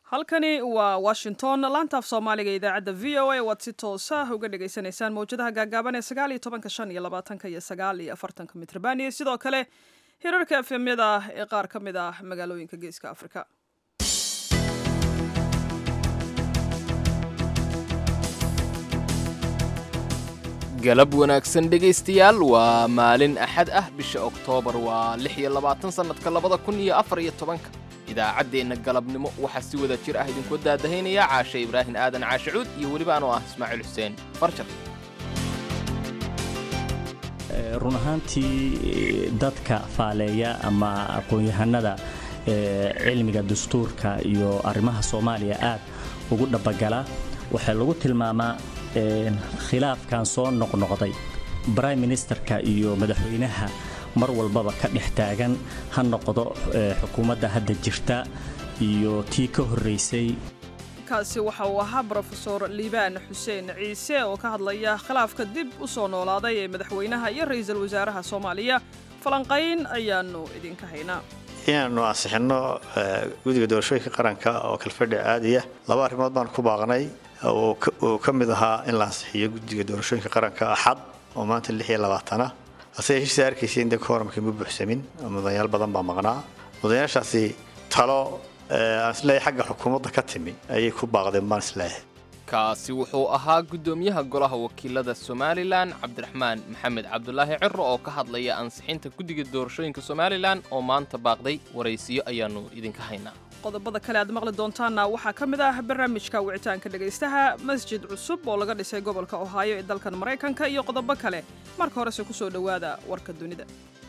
halkani waa washington laantaaf soomaaliga idaacadda v o a waad si toosa uga dhagaysanaysaan mawjadaha gaagaaban ee sagaal iyo tobanka shan iyo labaatanka iyo sagaal iyo afartanka mitrban iyo sidoo kale hirarka efemyada ee qaar ka mid ah magaalooyinka geeska afrika galab wanaagsan dhegaystayaal waa maalin axad ah bisha oktoobar waa lix iyo labaatan sannadka labada kun iyo afar iyo tobanka idaacaddeenna galabnimo waxaa si wada jir ah idinku daadahaynaya caashe ibraahim aadan caashe cuud iyo weliba anoo ah ismaaciil xuseen farjar run ahaantii dadka faaleeya ama aqoon-yahanada cilmiga dastuurka iyo arrimaha soomaaliya aad ugu dhabagala waxaa lagu tilmaamaa khilaafkan soo noqnoqday brime ministerka iyo madaxweynaha mar walbaba ka dhex taagan ha noqdo xukuumadda hadda jirta iyo tii ka horraysay kaasi waxa uu ahaa brofesor liibaan xuseen ciise oo ka hadlaya khilaafka dib u soo noolaaday ee madaxweynaha iyo ra'iisul wasaaraha soomaaliya falanqayn ayaannu idinka haynaa inaannu ansixinno guddiga doorashooyinka qaranka oo kalfadhi caadiya laba arrimood baan ku baaqnay uu ka mid ahaa in la ansixiyo guddiga doorashooyinka qaranka axad oo maanta lix iyo labaatana hase yeeshise arkaysa in de kooramkii ma buuxsamin oo mudanayaal badan baa maqnaa mudanayaashaasi talo aan isleeyahay xagga xukuumadda ka timi ayay ku baaqdeen baan isleeyahay kaasi wuxuu ahaa guddoomiyaha golaha wakiilada somalilan cabdiraxmaan maxamed cabdulaahi ciro oo ka hadlaya ansixinta guddiga doorashooyinka somalilan oo maanta baaqday waraysiyo ayaannu idinka haynaa qodobada kale aad maqli doontaanna waxaa ka mid ah barnaamijka wicitaanka dhegaystaha masjid cusub oo laga dhisay gobolka ohaayo ee dalkan maraykanka iyo qodobo kale marka horese ku soo dhowaada warka dunida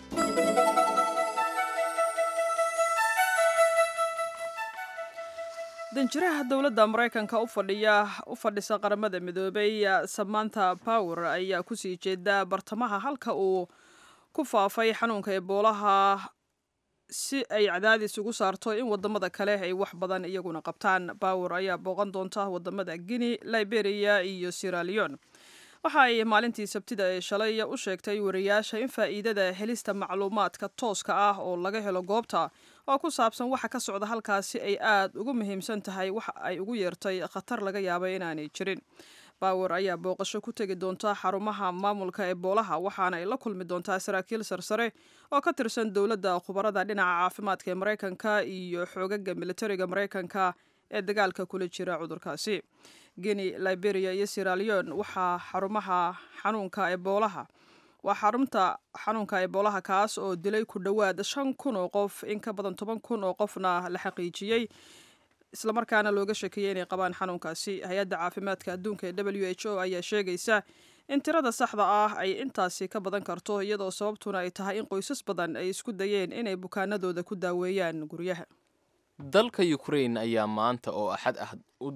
danjiraha dowladda maraykanka ufadhiya u fadhisa qaramada midoobay samanta power ayaa kusii jeeda bartamaha halka uu ku faafay xanuunka eboolaha si ay cadaadis ugu saarto in wadamada kale ay wax badan iyaguna qabtaan power ayaa booqan doonta wadamada guinea liberia iyo siraleon waxa ay maalintii sabtida ee shalay u sheegtay wariyaasha in faa'iidada helista macluumaadka tooska ah oo laga helo goobta oo ku saabsan waxa ka socda halkaasi ay aad ugu muhiimsan tahay waxa ay ugu yeertay khatar laga yaabay inaanay jirin bawer ayaa booqasho ku tegi doonta xarumaha maamulka eboolaha waxaana ay la kulmi doontaa saraakiil sarsare oo ka tirsan dowladda khubarada dhinaca caafimaadka ee maraykanka iyo xoogaga militariga maraykanka ee dagaalka kula jira cudurkaasi guinea liberia iyo siraleon waxaa xarumaha xanuunka eboolaha waa xarunta xanuunka eboolaha kaas oo dilay ku dhowaad shan kun oo qof in ka badan toban kun oo qofna la xaqiijiyey islamarkaana looga sheekeeyey inay qabaan xanuunkaasi hay-adda caafimaadka adduunka ee w h o ayaa sheegaysa in tirada saxda ah ay intaasi ka badan karto iyadoo sababtuna ay tahay in qoysas badan ay isku dayeen inay bukaanadooda ku daaweeyaan guryaha dalka ukrain ayaa maanta oo axad ah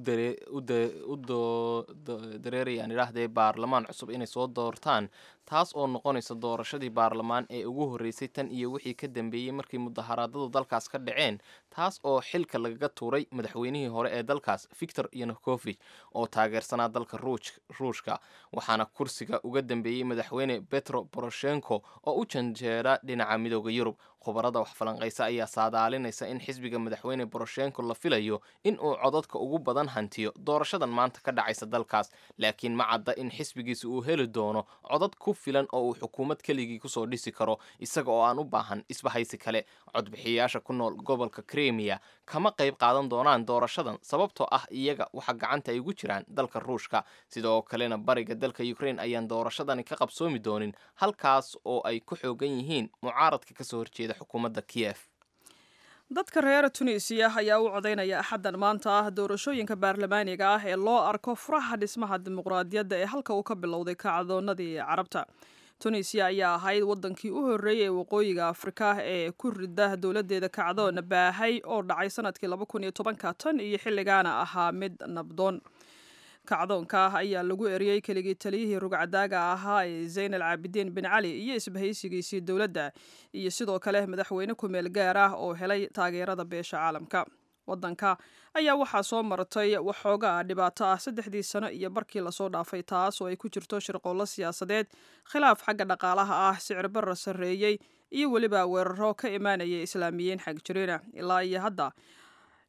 u dareerayaan idhaahdee baarlamaan cusub inay soo doortaan taas oo noqonaysa doorashadii baarlamaan ee ugu horreysay tan iyo wixii ka dambeeyey markii mudaharaadadu dalkaas ka dhaceen taas oo xilka lagaga tuuray madaxweynihii hore ee dalkaas victor yanukovich oo taageersanaa dalka ruushka waxaana kursiga uga dambeeyey madaxweyne betro boroshenko oo u janjeera dhinaca midooda yurub khubarada wax falanqaysa ayaa saadaalinaysa in xisbiga madaxweyne boroshenko la filayo in uu codadka ugu badan hantiyo doorashadan maanta ka dhacaysa dalkaas laakiin ma cadda in xisbigiisa uu heli doono codad ku filan oo uu xukuumad keligii kusoo dhisi karo isaga oo aan u baahan isbahaysi kale codbixiyayaasha ku nool gobolka kremiya kama qayb qaadan doonaan doorashadan sababtoo ah iyaga waxa gacanta ay ugu jiraan dalka ruushka sidoo kalena bariga dalka ukrain ayaan doorashadani ka qabsoomi doonin halkaas oo ay ku xoogan yihiin mucaaradka kasoo horjeeda xukuumadda kiyef dadka reer tunisiya ayaa u codaynaya axaddan maanta ah doorashooyinka baarlamaaniga ah ee loo arko furaha dhismaha dimuqraadiyadda ee halka uu ka bilowday kacdoonadii carabta tunisiya ayaa ahayd waddankii u horreeyay ee waqooyiga afrika ee ku rida dowladdeeda kacdoon baahay oo dhacay sanadkii laba kun iyo tobanka tan iyo xilligaana ahaa mid nabdoon kacdoonka ayaa lagu eriyey keligii taliyihii rugcadaaga ahaa ee zayn al caabidiin bin cali iyo isbahaysigiisii dowladda iyo sidoo kale madaxweyne ku-meel gaar ah oo helay taageerada beesha caalamka waddanka ayaa waxaa soo martay waxoogaa dhibaato ah saddexdii sano iyo barkii lasoo dhaafay taas oo ay ku jirto shirqoollo siyaasadeed khilaaf xagga dhaqaalaha ah sicir barra sarreeyey iyo weliba weeraro ka imaanaya islaamiyiin xag jirina ilaa iyo hadda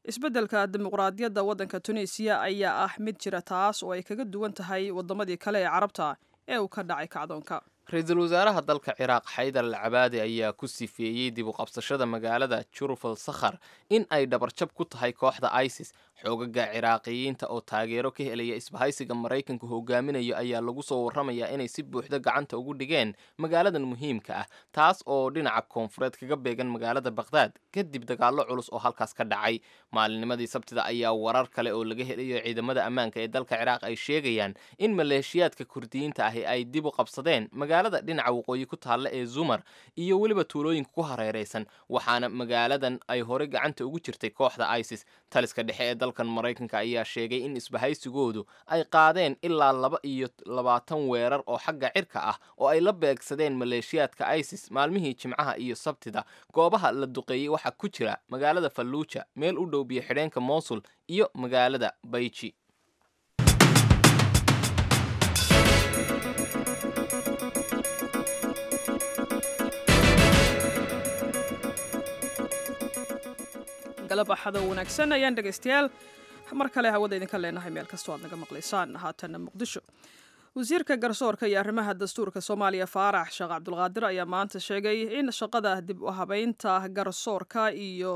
isbeddelka dimuqraadiyadda waddanka tunisiya ayaa ah mid jira taas oo ay kaga duwan tahay waddamadii kale ee carabta ee uu ka dhacay kacdoonka ra-iisul wasaaraha dalka ciraaq xaydar al cabaadi ayaa ku sifeeyey dib u qabsashada magaalada jurufal sakhar in ay dhabarjab ku tahay kooxda isis xoogaga ciraaqiyiinta oo taageero ka helaya isbahaysiga maraykanku hogaaminayo ayaa lagu soo warramayaa inay si buuxda gacanta ugu dhigeen magaaladan muhiimka ah taas oo dhinaca koonfureed kaga beegan magaalada bakhdad kadib dagaallo culus oo halkaas ka dhacay maalinimadii sabtida ayaa warar kale oo laga helayo ciidamada ammaanka ee dalka ciraaq ay sheegayaan in maleeshiyaadka kurdiyiinta ahi ay dib u qabsadeen magaalada dhinaca waqooyi ku taalla ee zumar iyo weliba tuulooyinka ku hareeraysan waxaana magaaladan ay hore gacanta ugu jirtay kooxda isis taliska dhexe ee dalkan maraykanka ayaa sheegay in isbahaysigoodu ay qaadeen ilaa laba iyo labaatan weerar oo xagga cirka ah oo ay la beegsadeen maleeshiyaadka isis maalmihii jimcaha iyo sabtida goobaha la duqeeyey waxaa ku jira magaalada falluuja meel u dhow biyo xidheenka mosul iyo magaalada bayji galab axado wanaagsan ayaan dhegaystayaal mar kale hawada idinka leenahay meel kastoo aad naga maqlaysaan haatanna muqdisho wasiirka garsoorka iyo arrimaha dastuurka soomaaliya faarax sheekh cabdulqaadir ayaa maanta sheegay in shaqada dib u habeynta garsoorka iyo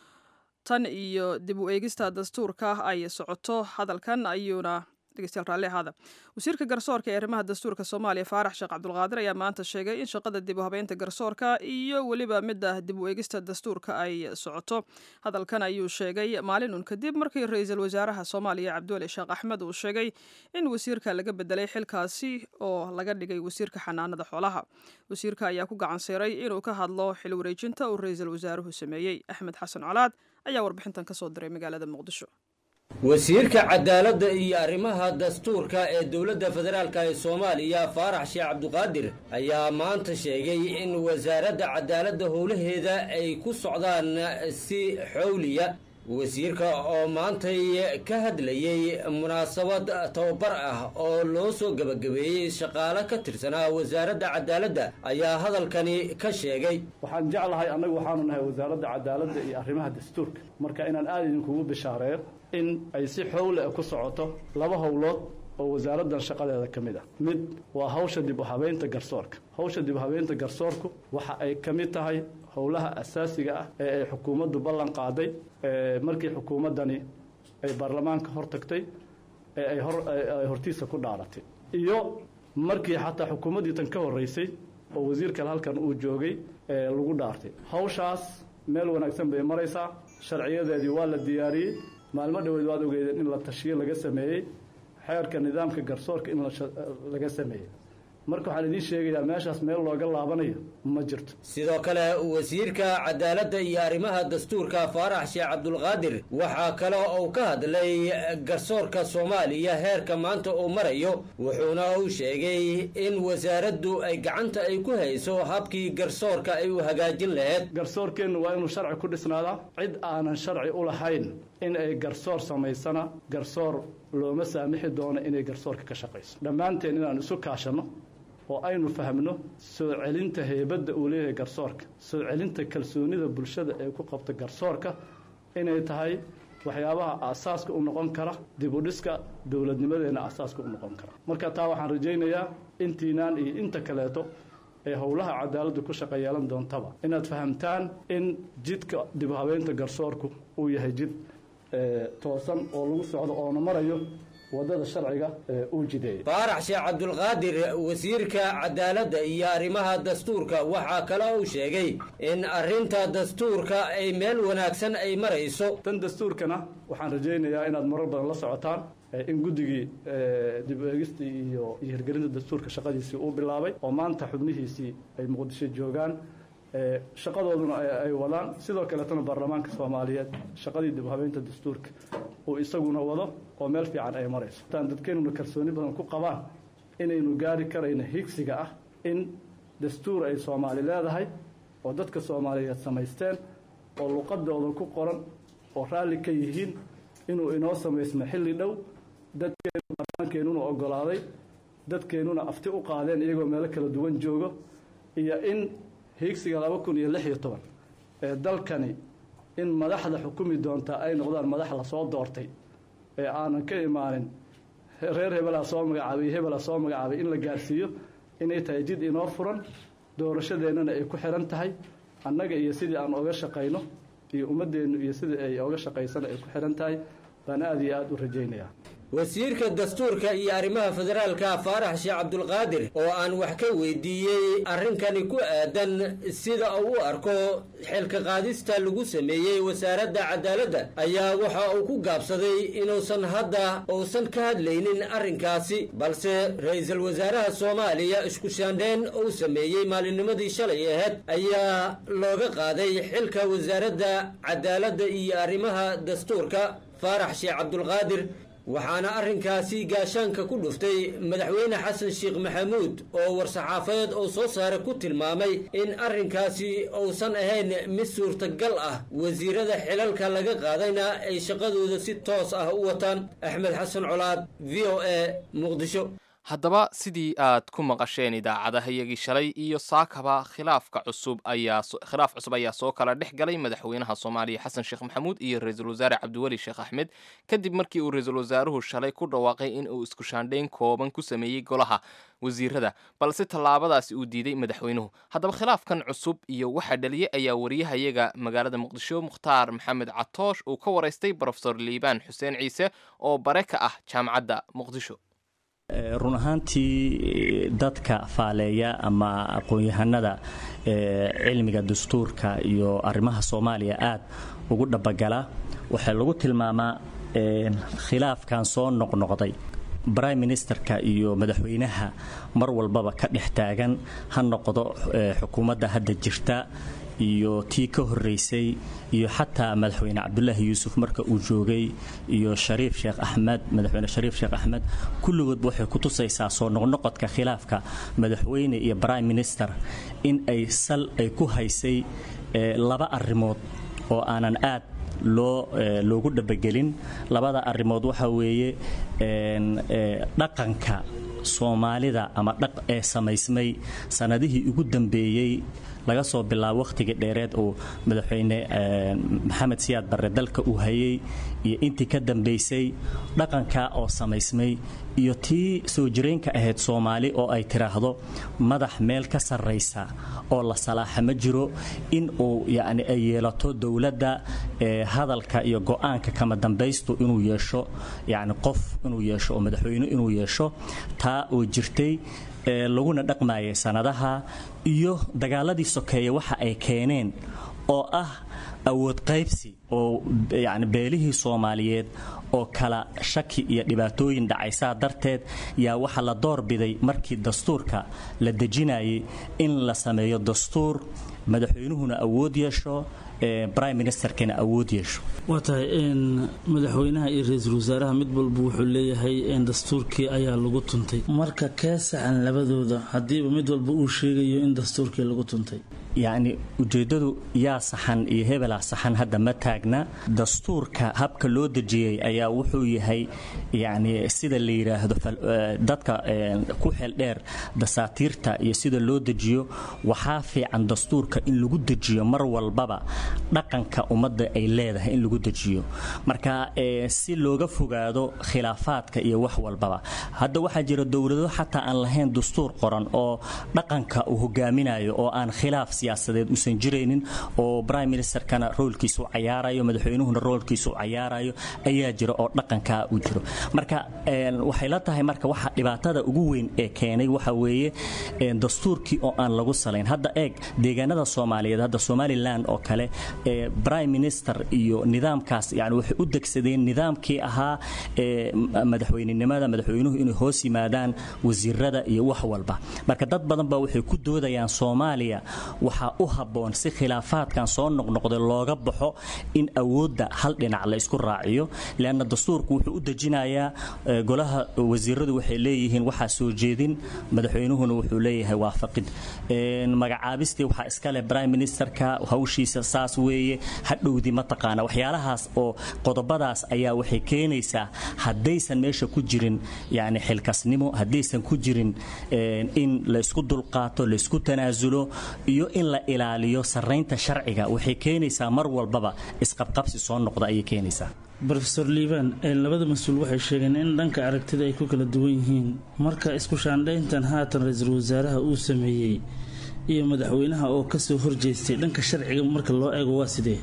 tan iyo dib u eegista dastuurka ay socoto hadalkan ayuuna dhegeystayaal raalli ahaada wasiirka garsoorka ee arrimaha dastuurka soomaaliya faarax sheekh cabdulqaadir ayaa maanta sheegay in shaqada dib u habeynta garsoorka iyo weliba midda dib u eegista dastuurka ay socoto hadalkan ayuu sheegay maalin un kadib markii ra-iisul wasaaraha soomaaliya cabdiweli sheekh axmed uu sheegay in wasiirka laga bedelay xilkaasi oo laga dhigay wasiirka xanaanada xoolaha wasiirka ayaa ku gacan siiray inuu ka hadlo xil wareejinta uu ra-iisul wasaaruhu sameeyey axmed xasan colaad ayaa warbixintan kasoo diray magaalada muqdisho wasiirka cadaaladda iyo arrimaha dastuurka ee dowladda federaalk ee soomaaliya faarax sheekh cabduqaadir ayaa maanta sheegay in wasaaradda cadaaladda howlaheeda ay ku socdaan si xowliya wasiirka oo maantay ka hadlayey munaasabad tababar ah oo loo soo gebagabeeyey shaqaale ka tirsanaa wasaaradda cadaaladda ayaa hadalkani ka sheegay waxaan jeclahay annagu waxaanu nahay wasaaradda cadaaladda iyo arrimaha dastuurka marka inaan aada idinkugu bishaareeyo in ay si xowle ku socoto laba howlood oo wasaaraddan shaqadeeda ka mid ah mid waa hawsha dib u habeynta garsoorka hawsha dib u habeynta garsoorku waxa ay ka mid tahay howlaha asaasiga ah ee ay xukuumaddu ballan qaaday markii xukuumaddani ay baarlamaanka hor tagtay ee ay ay hortiisa ku dhaaratay iyo markii xataa xukuumaddii tan ka horreysay oo wasiirkale halkan uu joogay lagu dhaartay hawshaas meel wanaagsan bay maraysaa sharciyadeedii waa la diyaariyey maalmo dhoweed waad ogeydeen in la tashiyo laga sameeyey xeerka nidaamka garsoorka in laga sameeyey marka waxaan idiin sheegayaa meeshaas meel looga laabanayo ma jirto sidoo kale wasiirka cadaaladda iyo arrimaha dastuurka faarax sheekh cabdulqaadir waxaa kale uu ka hadlay garsoorka soomaaliya heerka maanta uu marayo wuxuuna uu sheegay in wasaaraddu ay gacanta ay ku hayso habkii garsoorka ay u hagaajin lahayd garsoorkeennu waa inuu sharci ku dhisnaadaa cid aanan sharci u lahayn in ay garsoor samaysana garsoor looma saamixi doono inay garsoorka ka shaqayso dhammaanteen inaan isu kaashanno oo aynu fahmno soo celinta heybadda uu leeyahay garsoorka soo celinta kalsoonida bulshada ee ku qabta garsoorka inay tahay waxyaabaha aasaaska u noqon kara dib u dhiska dowladnimadeenna aasaaska u noqon kara marka taa waxaan rajaynayaa intiinaan iyo inta kaleeto ee howlaha cadaaladdu ku shaqo yeelan doontaba inaad fahamtaan in jidka dib u habeynta garsoorku uu yahay jid toosan oo lagu socdo oona marayo wadada sharciga uu jideeyey faarax sheekh cabdulqaadir wasiirka cadaaladda iyo arrimaha dastuurka waxaa kale uu sheegay in arrinta dastuurka ay meel wanaagsan ay marayso tan dastuurkana waxaan rajaynayaa inaad marar badan la socotaan in guddigii dib u eegistii iyo iyo hirgelinta dastuurka shaqadiisii uu bilaabay oo maanta xubnihiisii ay muqdisho joogaan shaqadooduna ay wadaan sidoo kaleetana baarlamaanka soomaaliyeed shaqadii dib u habeynta dastuurka uu isaguna wado oo meel fiican ay marayso taan dadkeennuna kalsooni badan ku qabaan inaynu gaari karayno higsiga ah in dastuur ay soomaali leedahay oo dadka soomaaliyeed samaysteen oo luqadooda ku qoran oo raalli ka yihiin inuu inoo samaysmo xilli dhow dadkeenu baarlamaankeenuna ogolaaday dadkeennuna afti u qaadeen iyagoo meelo kala duwan joogo iyo in hiigsiga laba kun iyo lix iyo toban ee dalkani in madaxda xukumi doontaa ay noqdaan madax lasoo doortay ee aanan ka imaanin reer hebelaa soo magacaabay hebelaa soo magacaabay in la gaarsiiyo inay tahay jid inoo furan doorashadeennana ay ku xihan tahay annaga iyo sidii aan oga shaqayno iyo ummaddeennu iyo sidii ay oga shaqaysana ay ku xihan tahay baan aada iyo aada u rajaynayaa wasiirka dastuurka iyo arrimaha federaalka faarax sheekh cabdulqaadir oo aan wax ka weydiiyey arrinkani ku aadan sida uu u arko xilka qaadista lagu sameeyey wasaaradda cadaaladda ayaa waxa uu ku gaabsaday inuusan hadda uusan ka hadlaynin arrinkaasi balse ra-iisul wasaaraha soomaaliya isku shaandheyn uu sameeyey maalinnimadii shalay aheyd ayaa looga qaaday xilka wasaaradda cadaaladda iyo arrimaha dastuurka faarax sheekh cabdulqaadir waxaana arrinkaasi gaashaanka ku dhuftay madaxweyne xasan sheekh maxamuud oo war-saxaafadeed uu soo saare ku tilmaamay in arrinkaasi uusan ahayn mid suurtagal ah wasiirada xilalka laga qaadayna ay shaqadooda si toos ah u wataan axmed xasan colaad v o a muqdisho haddaba sidii aad ku maqasheen idaacadahayagii shalay iyo saakaba khilaafka cusub ayaa khilaaf cusub ayaa soo kala dhex galay madaxweynaha soomaaliya xasan sheekh maxamuud iyo ra-iisul wasaare cabdiweli sheekh axmed kadib markii uu ra-iisul wasaaruhu shalay ku dhawaaqay in uu isku shaandhayn kooban ku sameeyey golaha wasiirada balse tallaabadaasi uu diiday madaxweynuhu haddaba khilaafkan cusub iyo waxaa dhaliyey ayaa wariyahayaga magaalada muqdisho mukhtaar maxamed catoosh uu ka waraystay brofesor liibaan xuseen ciise oo bare ka ah jaamacadda muqdisho run ahaantii dadka faaleeya ama aqoon-yahanada cilmiga dastuurka iyo arrimaha soomaaliya aad ugu dhabagala waxaa lagu tilmaamaa khilaafkan soo noqnoqday brime ministerka iyo madaxweynaha mar walbaba ka dhex taagan ha noqdo xukuumadda hadda jirta iyo tii ka horeysay iyo xataa madaxweyne cabdulaahi yuusuf marka uu joogay iyo shariif sheekh axmed madaxweyne shariif sheekh axmed kulligoodba waxay ku tusaysaa soo noqnoqodka khilaafka madaxweyne iyo prime minister in ay sal ay ku haysay laba arrimood oo aanan aad loo loogu dhabagelin labada arrimood waxa weeye dhaqanka soomaalida ama dhaq ee samaysmay sanadihii ugu dambeeyey laga soo bilaabo wakhtigii dheereed uu madaxweyne maxamed siyaad barre dalka uu hayay iyo intii ka dambaysay dhaqanka oo samaysmay iyo tii soo jireenka ahayd soomaali oo ay tiraahdo madax meel ka sarraysa oo la salaaxa ma jiro in uu yacni ay yeelato dowladda hadalka iyo go-aanka kama dambaystu inuu yeesho yacni qof inuu yeesho oo madaxweyne inuu yeesho taa oo jirtay laguna dhaqmayay sanadaha iyo dagaaladii sokeeye waxa ay keeneen oo ah awood qaybsi oo yacni beelihii soomaaliyeed oo kala shaki iyo dhibaatooyin dhacaysaa darteed yaa waxaa la doorbiday markii dastuurka la dejinayay in la sameeyo dastuur madaxweynuhuna awood yeesho brime ministerkana awood yeesho waa tahay madaxweynaha iyo ra-iisul wasaaraha mid walba wuxuu leeyahay dastuurkii ayaa lagu tuntay marka kee saxan labadooda haddiiba mid walba uu sheegayo in dastuurkii lagu tuntay yacni ujeeddadu yaa saxan iyo hebelaa saxan hadda ma taagna dastuurka habka loo dejiyey ayaa wuxuu yahay yacni sida la yidhaahdo dadka ku xeeldheer dasaatiirta iyo sida loo dejiyo waxaa fiican dastuurka in lagu dejiyo mar walbaba dhaqanka ummadda ay leedahay in lagu dejiyo marka si looga fogaado khilaafaadka iyo wax walbaba hadda waxaa jira dowlado xataa aan lahayn dastuur qoran oo dhaqanka uu hogaaminayo oo aan khilaaf siyaasadeed uusan jiraynin oo prime ministerkana roolkiisa u cayaarayo madaxweynuhuna roolkiisa u cayaarayo ayaa jira oo dhaqankaa u jiro marka waxay la tahay marka waxa dhibaatada ugu weyn ee keenay waxa weeye dastuurkii oo aan lagu salayn hadda eeg deegaanada soomaaliyeed hadda somalilan oo kale prime minister iyo nidaamkaas yani waxay u degsadeen nidaamkii ahaa madaxweynenimada madaxweynuhu inay hoos yimaadaan wasiirada iyo wax walba marka dad badan baa waxay ku doodayaan soomaaliya waxaa u habboon si khilaafaadkan soo noqnoqday looga baxo in awoodda hal dhinac la isku raaciyo leanna dastuurku wuxuu u dejinayaa golaha wasiiradu waxay leeyihiin waxaa soo jeedin madaxweynuhuna wuxuu leeyahay waafaqid magacaabistii waxaa iskale leh prime ministerka hawshiisa saas weeye hadhowdi mataqaana waxyaalahaas oo qodobadaas ayaa waxay keenaysaa haddaysan meesha ku jirin yani xilkasnimo haddaysan ku jirin in laysku dulqaato laysku tanaasulo iyo in la ilaaliyo saraynta sharciga waxay keenaysaa mar walbaba isqabqabsi soo noqda ayay keenaysaa rofeor liibaan labada mas-uul waxay sheegeen in dhanka aragtida ay ku kala duwan yihiin marka isku shaandhayntan haatan ra-iisul wasaaraha uu sameeyey iyo madaxweynaha oo kasoo horjeestay dhanka sharciga marka loo eego waa sidee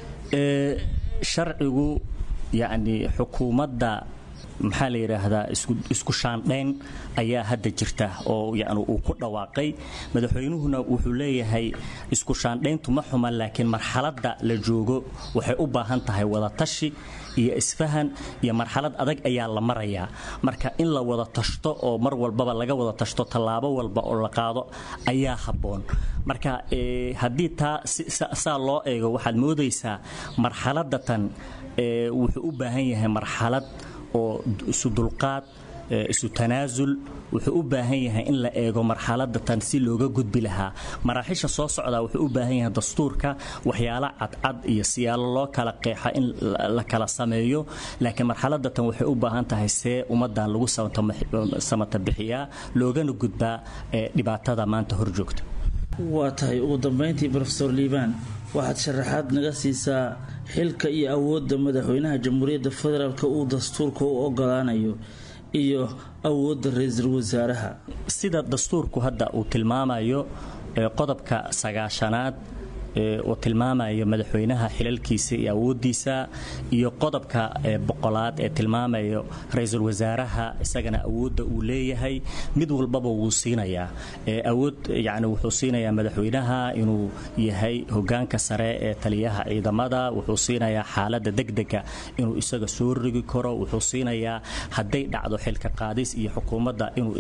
sharcigu yacni xukuumadda maxaa la yidhaahdaa isku shaandhayn ayaa hadda jirta oo yani uu ku dhawaaqay madaxweynuhuna wuxuu leeyahay isku shaandhayntu ma xuman laakiin marxaladda la joogo waxay u baahan tahay wadatashi iyo isfahan iyo marxalad adag ayaa la marayaa marka in la wada tashto oo mar walbaba laga wada tashto tallaabo walba oo la qaado ayaa habboon marka haddii taa saa loo eego waxaad moodaysaa marxaladda tan wuxuu u baahan yahay marxalad oo isu dulqaad isu tanaasul wuxuu u baahan yahay in la eego marxaladda tan si looga gudbi lahaa maraaxiisha soo socdaa wuxuu u baahan yahay dastuurka waxyaalo cadcad iyo siyaalo loo kala qeexa in la kala sameeyo laakiin marxaladda tan waxay u baahan tahay see ummaddan lagu samata bixiyaa loogana gudbaa dhibaatada maanta hor joogta waa tahay ugu dambayntii rofeor liibaan waxaad sharaxaad naga siisaa xilka iyo awoodda madaxweynaha jamhuuriyadda federaalk uu dastuurka u ogolaanayo iyo awoodda ra-iisul wasaaraha sida dastuurku hadda uu tilmaamayo qodobka sagaashanaad uu tilmaamayo madaxweynaha xilalkiisa iyo awoodiisa iyo qodobka boqolaad ee tilmaamayo ra-iisul wasaaraha isagana awoodda uu leeyahay mid walbaba wuu siinayaa awood yani wuxuu siinayaa madaxweynaha inuu yahay hogaanka sare ee taliyaha ciidamada wuxuu siinayaa xaalada degdega inuu isaga soo rogi karo wuxuu siinayaa hadday dhacdo xilka qaadis iyo xukuumadda inuu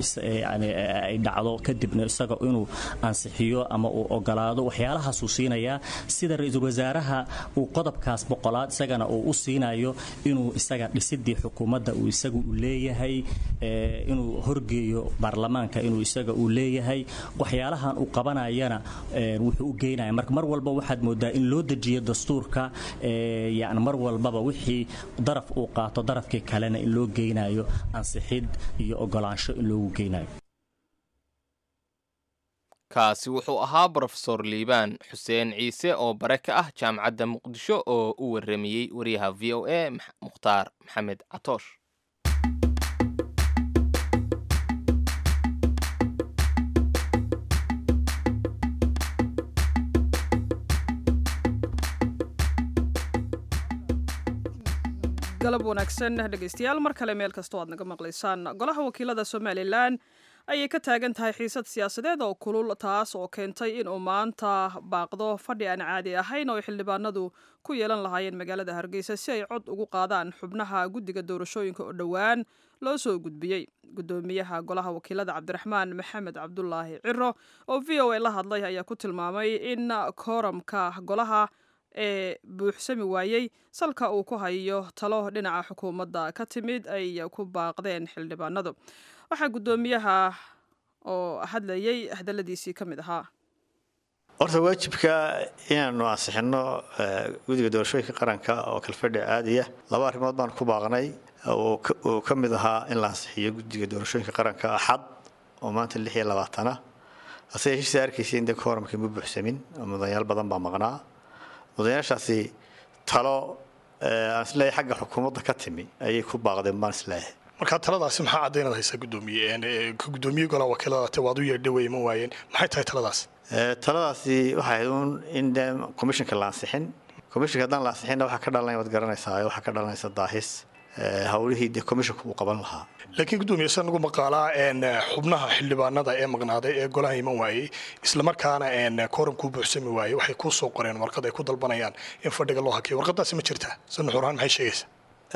ay dhacdo kadibna isaga inuu ansixiyo ama uu ogolaado waxyaalahaasuu siinaya sida ra-iisul wasaaraha uu qodobkaas boqolaad isagana uu u siinayo inuu isaga dhisidii xukuumadda uu isaga u leeyahay inuu horgeeyo baarlamaanka inuu isaga uu leeyahay waxyaalahan uu qabanayana wuxuu u geynaya marka mar walba waxaad moodaa in loo dejiyo dastuurka yani mar walbaba wixii daraf uu qaato darafkii kalena in loo geynayo ansixid iyo ogolaansho in loogu geynayo kaasi wuxuu ahaa brofesor liibaan xuseen ciise oo bare ka ah jaamacadda muqdisho oo u warramiyey wariyaha v o a mukhtaar maxamed catoosh galab wanaagsan dhegaystayaal mar kale meel kastoo aad naga maqlaysaan golaha wakiilada somalilan ayay ka taagan tahay xiisad siyaasadeed oo kulul taas oo keentay inuu maanta baaqdo fadhi aan caadi ahayn oo ay xildhibaanadu ku yeelan lahaayeen magaalada hargeysa si ay cod ugu qaadaan xubnaha guddiga doorashooyinka oo dhowaan loo soo gudbiyey gudoomiyaha golaha wakiilada cabdiraxmaan maxamed cabdulaahi ciro oo v o a la hadlay ayaa ku tilmaamay in kooramka golaha ee buuxsami waayey salka uu ku hayo talo dhinaca xukuumadda ka timid ay ku baaqdeen xildhibaanadu waxaa guddoomiyaha oo hadlayay hadaladiisii ka mid ahaa horta waajibka inaanu ansixino guddiga doorashooyinka qaranka oo kalfadhi caadiya laba arrimood baan ku baaqnay uu ka mid ahaa in la ansixiyo guddiga doorashooyinka qaranka axad oo maanta lix iyo labaatana hase yeeshee arkaysa in de kooramkii ma buuxsamin oo mudanayaal badan baa maqnaa mudanayaashaasi talo aan isleeyahay xagga xukuumadda ka timi ayay ku baaqdeen baan isleeyahay marka taladaasi maxaa caddaynad haysaa gudoomiye gudoomiye golaha wakiilada waad u yeedha weyma waayeen maxay tahay taladaas taladaasi waxay ahayd uun in de commissionka la ansixin commissionka haddaan la ansixinna waxaa ka dhalanaya waad garanaysaa waxaa ka dhalanaysa daahis howlihii de commissionka uu qaban lahaa laakiin gudoomiye se nagu maqaalaa xubnaha xildhibaanada ee maqnaaday ee golaha iman waayey islamarkaana kooramkuu buuxsami waayey waxay kuu soo qoreen warqad ay ku dalbanayaan in fadhiga loo hakiyo warqadaasi ma jirtaa se nuxurahaan maxay sheegaysaa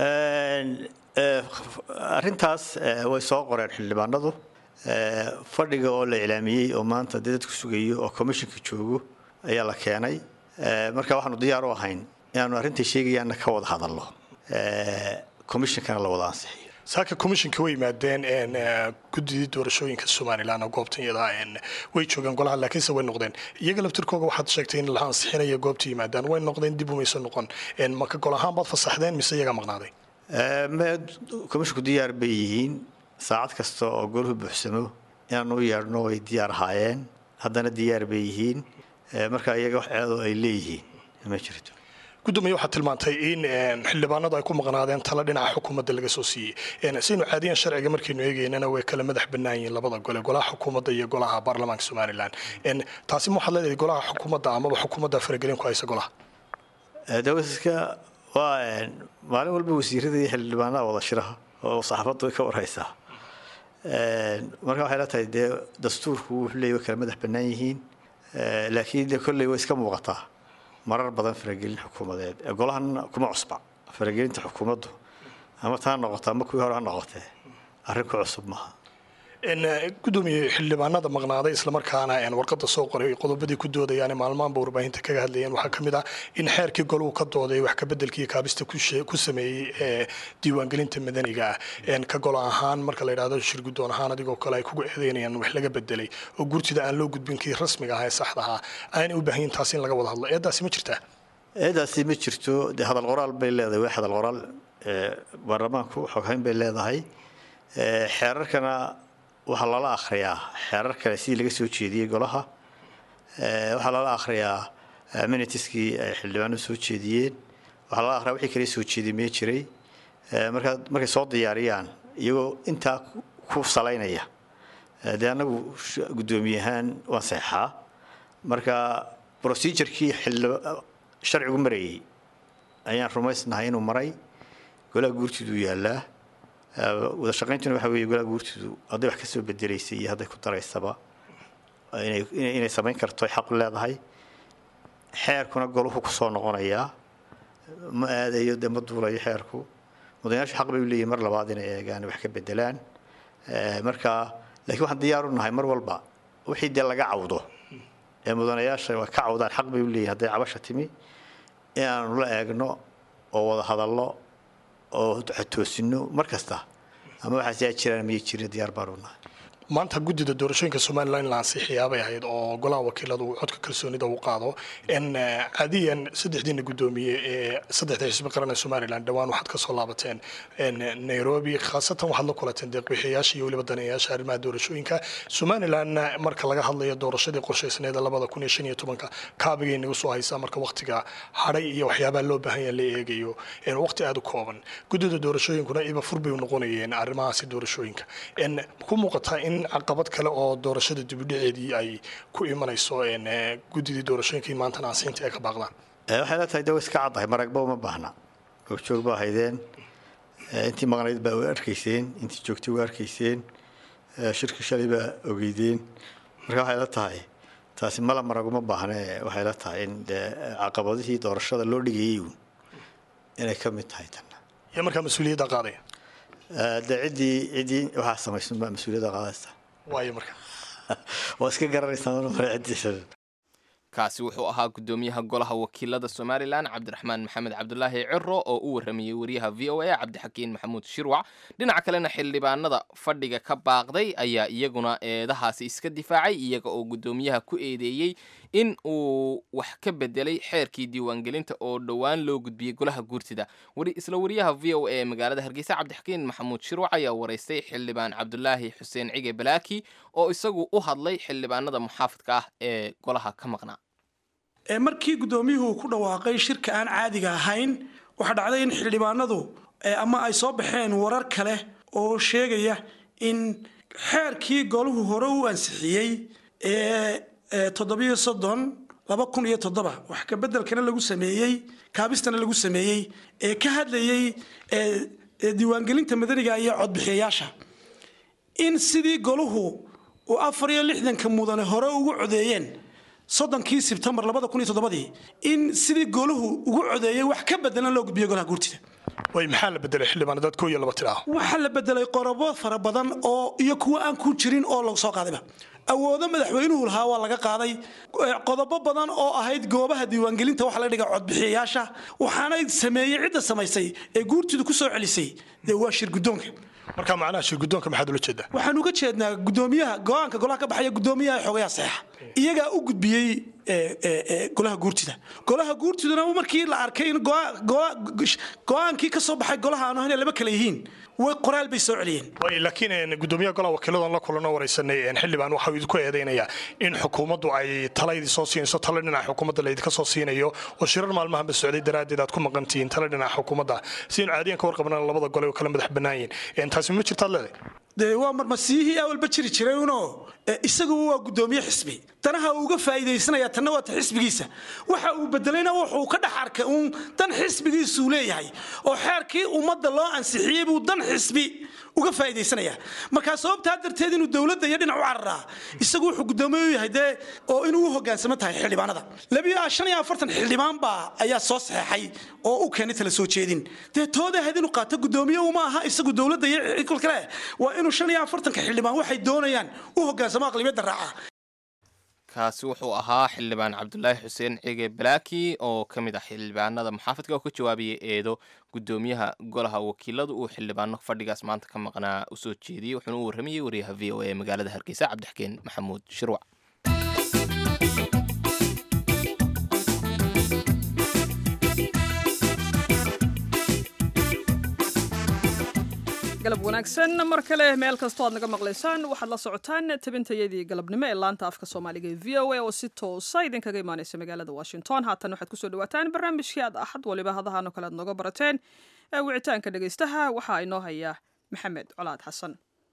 arrintaas way soo qoreen xildhibaanadu fadhiga oo la iclaamiyey oo maanta dee dadku sugayo oo commissionka joogo ayaa la keenay marka waxaanu diyaar u ahayn inaanu arrintai sheegayaanna ka wada hadalno commissionkana la wada ansixiyo saaka commissionka way yimaadeen guddidii doorashooyinka somalilan oo goobtan iyadaa way joogeen golaha laakiinse way noqdeen iyaga laftirkooga waxaad sheegtay in la ansixinaya goobta yimaadaan way noqdeen dib umayso noqon maka gol ahaan baad fasaxdeen mise iyagaa maqnaaday commissionku diyaar bay yihiin saacad kasta oo goluhu buuxsamo inaan u yeedhno way diyaar ahaayeen haddana diyaar bay yihiin marka iyaga wax ceedoo ay leeyihiin ma jirto gudoomiye waxaad tilmaantay in xildhibaanadu ay ku maqnaadeen tala dhinaca xukuumadda laga soo siiyey saynu caadiyan sharciga markaynu eegaynana way kala madax bannaan yihiin labada gole golaha xukuumadda iyo golaha baarlamaanka somalilan taasi ma waxaad leedahay golaha xukuumadda amaba xukuumadda faragelin ku haysa golaha dawaska waa maalin walba wasiirada iyo xildhibaanada wada shiraha oo saxaafaddu ka warhaysaa marka waxay la tahay dee dastuurku wuxuu leeyahy way kala madax bannaan yihiin laakiin de kolley way iska muuqataa marar badan faragelin xukuumadeed golahana kuma cusba faragelinta xukuumaddu ama taa noqota ama kuwii hore ha noqotee arrin ku cusub maaha gudoomiye xildhibaanada maqnaaday islamarkaana warqada soo qoray qodobadii ku doodayaan maalmaanba warbaahinta kaga hadlayeen waxaa ka mid ah in xeerkii goluhu ka dooday wax kabedelkii kaabista ku sameeyey ee diiwaangelinta madaniga ah ka golo ahaan marka la yidhahdo shir guddoon ahaan adigoo kale ay kugu eedeynayaan wax laga bedelay oo gurtida aan loo gudbin kii rasmiga ah ee saxda ahaa aanay u baahan yihin taasi in laga wada hadlo eedaasi ma jirtaa eedaasi ma jirto dee hadal qoraal bay leedahay waa hadal qoraal baarlamaanku xoghayn bay leedahay xeerarkana waxaa lala akhriyaa xeerar kale sidii laga soo jeediyey golaha waxaa lala akhriyaa minitiskii ay xildhibaanadu soo jeediyeen waxaa lala akhriyaa wixii kale soo jeedimee jiray markaa markay soo diyaariyaan iyagoo intaa ku salaynaya dee annagu guddoomiye ahaan waan seexaa marka procedurkii sharcigu marayay ayaan rumaysnahay inuu maray golaha guurtiduu yaallaa wada shaqayntuna waxa weeye golaha guurtidu hadday wax ka soo bedelaysay iyo hadday ku daraysaba inay samayn karto ay xaq leedahay xeerkuna goluhu ku soo noqonayaa ma aadayo dee ma duulayo xeerku mudanayaashu xaq bay u leeyihin mar labaad inay eegaan wax ka bedelaan marka laakiin waxaan diyaar u nahay mar walba wixii dee laga cawdo ee mudanayaasha waa ka cawdaan xaq bay u leeyihin hadday cabasha timi inaanu la eegno oo wada hadallo oo toosino mar kasta ama waxaas yaa jiraan miyay jirin diyaar baan u nahay maanta guddida doorashooyinka somalilan in la ansixiyaabay ahayd oo golaha wakiiladu uu codka kalsoonida u qaado n caadiyan saddexdiina guddoomiye ee saddexda xisbi qaran ee somalilan dhowaan waxaad kasoo laabateen nairobi khaasatan waxaad la kulateen deeqbixiyayaasha iyo weliba daneeyayaasha arrimaha doorashooyinka somalilanna marka laga hadlayo doorashadii qorshaysneed labada kun iyo shan iyo tobanka kaabigay nagu soo haysaa marka waqtiga hadhay iyo waxyaabaha loo baahan yaha la eegayo waqti aada u kooban guddida doorashooyinkuna iba fur bay noqonayeen arrimahaasi doorashooyinka ku muuqataa in caqabad kale oo doorashada dibudhaceedii ay ku imanayso guddidii doorashooyinkii maantana aansiinta ay ka baaqdaan waxay la tahay de way iska caddahay maragba uma baahna goobjoog baa haydeen intii maqnayd baa way arkayseen intii joogtay waa arkayseen shirka shalay baa ogeydeen marka waxay la tahay taasi mala maraguma baahne waxay la tahay in dee caqabadihii doorashada loo dhigayay uun inay ka mid tahay tanna iyo markaa mas-uuliyadda qaadaya de ciddii ciddii waxaa samaysan baa mas-uuliyadda qaadaysa waayo marka waa iska garanaysaa mar hore ciddii kaasi wuxuu ahaa guddoomiyaha golaha wakiilada somalilan cabdiraxmaan maxamed cabdulaahi ciro oo u waramayey wariyaha v o a cabdixakiin maxamuud shirwac dhinaca kalena xildhibaanada fadhiga ka baaqday ayaa iyaguna eedahaasi iska difaacay iyaga oo guddoomiyaha ku eedeeyey in uu wax ka bedelay xeerkii diiwaangelinta oo dhowaan loo gudbiyey golaha guurtida isla wariyaha v o a ee magaalada hargeysa cabdixakiin maxamuud shirwac ayaa waraystay xildhibaan cabdulaahi xuseen cige balaaki oo isagu u hadlay xildhibaanada muxaafidka ah ee golaha ka maqnaa markii guddoomiyuhu ku dhawaaqay shirka aan caadiga ahayn waxaa dhacday in xildhibaanadu ama ay soo baxeen warar kale oo sheegaya in xeerkii golahu hore u ansixiyey ee toddobiyo soddon laba kun iyo toddoba wax kabedelkana lagu sameeyey kaabistana lagu sameeyey ee ka hadlayey diiwaangelinta madaniga iyo codbixiyayaasha in sidii golahu uu afar iyo lixdanka mudane hore ugu codeeyeen soddonkii sebtembar labada kun iyo toddobadii in sidii gooluhu ugu codeeyey wax ka bedelan loo gudbiyo golaha guurtida way maxaa la bedelay xildhibaan dad koo iyo laba tir ah waxaa la bedelay qorobo fara badan oo iyo kuwo aan ku jirin oo lagu soo qaadayba awoodo madaxweynuhu lahaa waa laga qaaday qodobo badan oo ahayd goobaha diiwaangelinta waxa la dhiga codbixiyayaasha waxaana sameeyey cidda samaysay ee guurtidu ku soo celisay dee waa shir guddoonka marka macnaha shir guddoonka maxaad ula jeedaa waxaan uga jeednaa gudoomiyaha go-aanka golaha ka baxaya gudoomiyaha xogayaa saxa iyagaa u gudbiyey golaha guurtida golaha guurtiduna markii la arkay in go-aankii ka soo baxay golaha aanu ahayn laba kale yihiin way qoraal bay soo celiyeen laakiin gudoomiyaha golaha wakiiladan la kulano waraysanay xildhibaan waxau idinku eedaynayaa in xukuumaddu ay tala idin soo siinayso tala dhinaca xukuumadda laydinka soo siinayo oo shirar maalmahanba socday daraaddeed aad ku maqantihiin tala dhinaca xukuumadda si inu caadiyan ka warqabnaan labada gole oo kala madax bannaan yihin taasi ma jirtaad leedahay dee waa marmasiyihii awalba jiri jiray uno isaguba waa gudoomiye xisbi danaha uu uga faa'iidaysanaya tanna waa ta xisbigiisa waxa uu bedelayna wuxuu ka dhex arkay uun dan xisbigiisuu leeyahay oo xeerkii ummadda loo ansixiyey buu dan xisbi uga faa'iidaysanaya markaa sababtaa darteed inuu dowladda iyo dhinac u cararaa isagu wuxuu gudoomiye u yahay dee oo inuu u hogaansamo tahay xildhibaanada labiyo shan iyo afartan xildhibaan baa ayaa soo saxeexay oo u keenay tala soo jeedin dee tooda ahayd inuu qaato gudoomiye uma aha isagu dowladda iyo kol kale waa inuu shan iyo afartanka xildhibaan waxay doonayaan u hogaansamo aqlibiyadda raaca kaasi wuxuu ahaa xildhibaan cabdulaahi xuseen cige balaaki oo ka mid ah xildhibaanada muxaafadka oo ka jawaabiyay eedo gudoomiyaha golaha wakiiladu uu xildhibaano fadhigaas maanta ka maqnaa usoo jeediyey wuxuuna u warramayey wariyaha v o a ee magaalada hargeysa cabdixkeen maxamuud shirwac galab wanaagsan mar kale meel kastoo aad naga maqlaysaan waxaad la socotaan tabintayadii galabnimo ee laanta afka soomaaliga ee v o a oo si toosa idinkaga imaaneysa magaalada washington haatan waxaad kusoo dhawaataan barnaamijkii aad axad waliba hadahan oo kale aad nooga barateen ee wicitaanka dhegaystaha waxaa inoo haya maxamed colaad xasan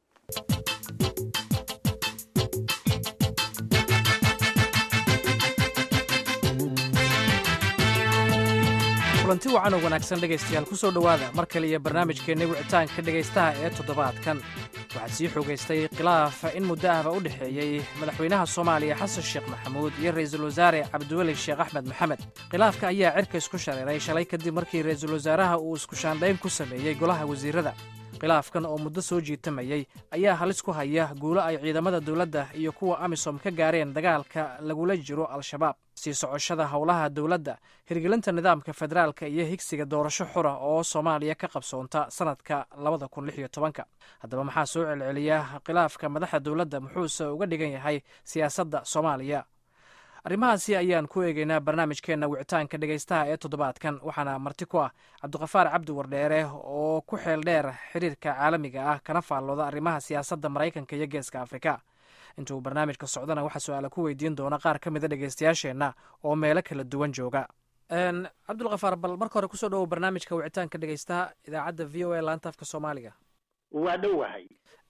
kulanti wacan oo wanaagsan dhegaystayaal ku soo dhowaada mar kale iyo barnaamijkeenna wicitaanka dhegaystaha ee toddobaadkan waxaa sii xoogaystay khilaaf in muddo ahba u dhexeeyey madaxweynaha soomaaliya xasan sheekh maxamuud iyo ra'iisul wasaare cabdiweli sheekh axmed maxamed khilaafka ayaa cirka isku shareeray shalay kadib markii ra'iisul wasaaraha uu isku shaandhayn ku sameeyey golaha wasiirada khilaafkan oo muddo soo jiitamayey ayaa halis ku haya guulo ay ciidamada dowladda iyo kuwa amisom ka gaareen dagaalka lagula jiro al-shabaab sii socoshada howlaha dowladda hirgelinta nidaamka federaalka iyo higsiga doorasho xura oo soomaaliya ka qabsoonta sanadka labada kun lix iyo tobanka haddaba maxaa soo celceliya khilaafka madaxda dowladda muxuuse uga dhigan yahay siyaasadda soomaaliya arrimahaasi ayaan ku eegeynaa barnaamijkeenna wicitaanka dhegaystaha ee toddobaadkan waxaana marti ku ah cabdiqafaar cabdi wardheere oo ku xeel dheer xiriirka caalamiga ah kana faallooda arrimaha siyaasadda maraykanka iyo geeska afrika intuu barnaamijka socdana waxaa su-aala ku weydiin doona qaar ka mida dhegaystayaasheenna oo meelo kala duwan jooga cabdulkafaar bal marka hore kusoo dhawow barnaamijka wicitaanka dhegaystaha idaacadda v o a laanta afka soomaaliga waa dhowahay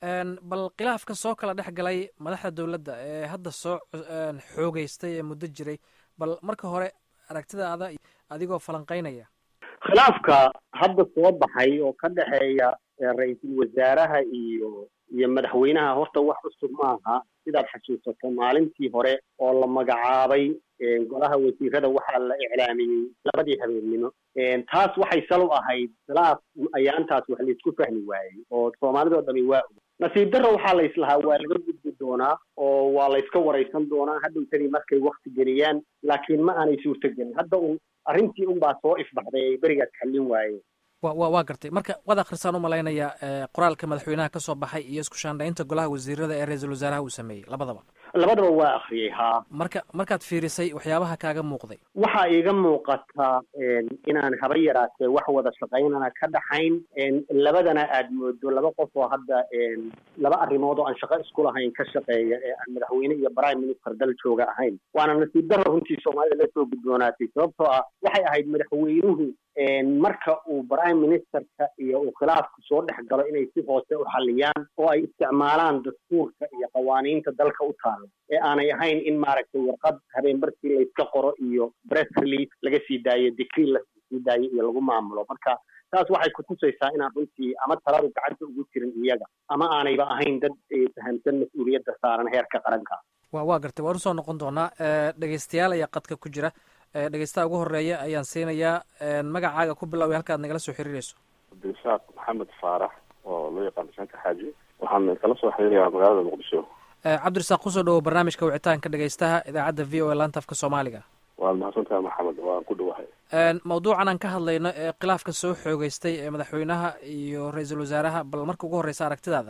bal khilaafka soo kala dhex galay madaxda dowladda ee hadda soo xoogeystay ee muddo jiray bal marka hore aragtidaada adigoo falanqaynaya khilaafka hadda soo baxay oo ka dhexeeya ra-iisul wasaaraha iyo iyo madaxweynaha horta wax cusub maaha sidaad xasuusato maalintii hore oo la magacaabay golaha wasiirada waxaa la iclaamiyey labadii habeennimo taas waxay sal u ahayd khilaaf ayaantaas wax laysku fahmi waayey oo soomaalidoo dhami waa og nasiib darro waxaa layslahaa waa laga gudbi doonaa oo waa layska waraysan doonaa hadhowtadii markay wakti geliyaan laakiin ma aanay suurtogelin hadda un arrintii unbaa soo ifbaxday ay berigaas xallin waayeen wa waa gartay marka waad akhrisaan u malaynayaa qoraalka madaxweynaha ka soo baxay iyo isku shaandhaynta golaha wasiirada ee ra-iisul wasaaraha uu sameeyey labadaba labadaba waa akhriyey haa marka markaad fiirisay waxyaabaha kaaga muuqday waxaa iiga muuqata inaan haba yaraatee wax wada shaqaynana ka dhaxayn labadana aad moodo laba qof oo hadda laba arrimood oo aan shaqo isku lahayn ka shaqeeya ee aan madaxweyne iyo prime minister dal jooga ahayn waana nasiib darro runtii soomaalida la soo gudboonaatay sababtoo ah waxay ahayd madaxweynuhu marka uu prime ministerka iyo uu khilaafku soo dhex galo inay si hoose u xalliyaan oo ay isticmaalaan dastuurka iyo qawaaniinta dalka u taala ee aanay ahayn in maaragtay warqad habeenbarkii layska qoro iyo press release laga sii daayo decree lasii daayo iyo lagu maamulo marka taas waxay kutusaysaa inaan runtii ama taladu gacanta ugu jirin iyaga ama aanayba ahayn dad fahamsan mas-uuliyadda saaran heerka qaranka wa waa gartay waan usoo noqon doonaa dhegeystayaal ayaa qadka ku jira dhegeystaha ugu horeeya ayaan siinayaa magacaaga ku biloway halkaad nagala soo xiriirayso cabdirasaaq maxamed faarax oo loo yaqaano shanka xaaji waxaan kala soo xiriirayaa magaalada muqdisho cabdirasaaq kusoo dhawow barnaamijka wicitaanka dhegeystaha idaacadda v o a laanta afka soomaaliga waad mahadsantahay maxamed waan ku dhawahay mawduucan aan ka hadlayno ee khilaafka soo xoogeystay ee madaxweynaha iyo ra-iisul wasaaraha bal marka ugu horreysa aragtidaada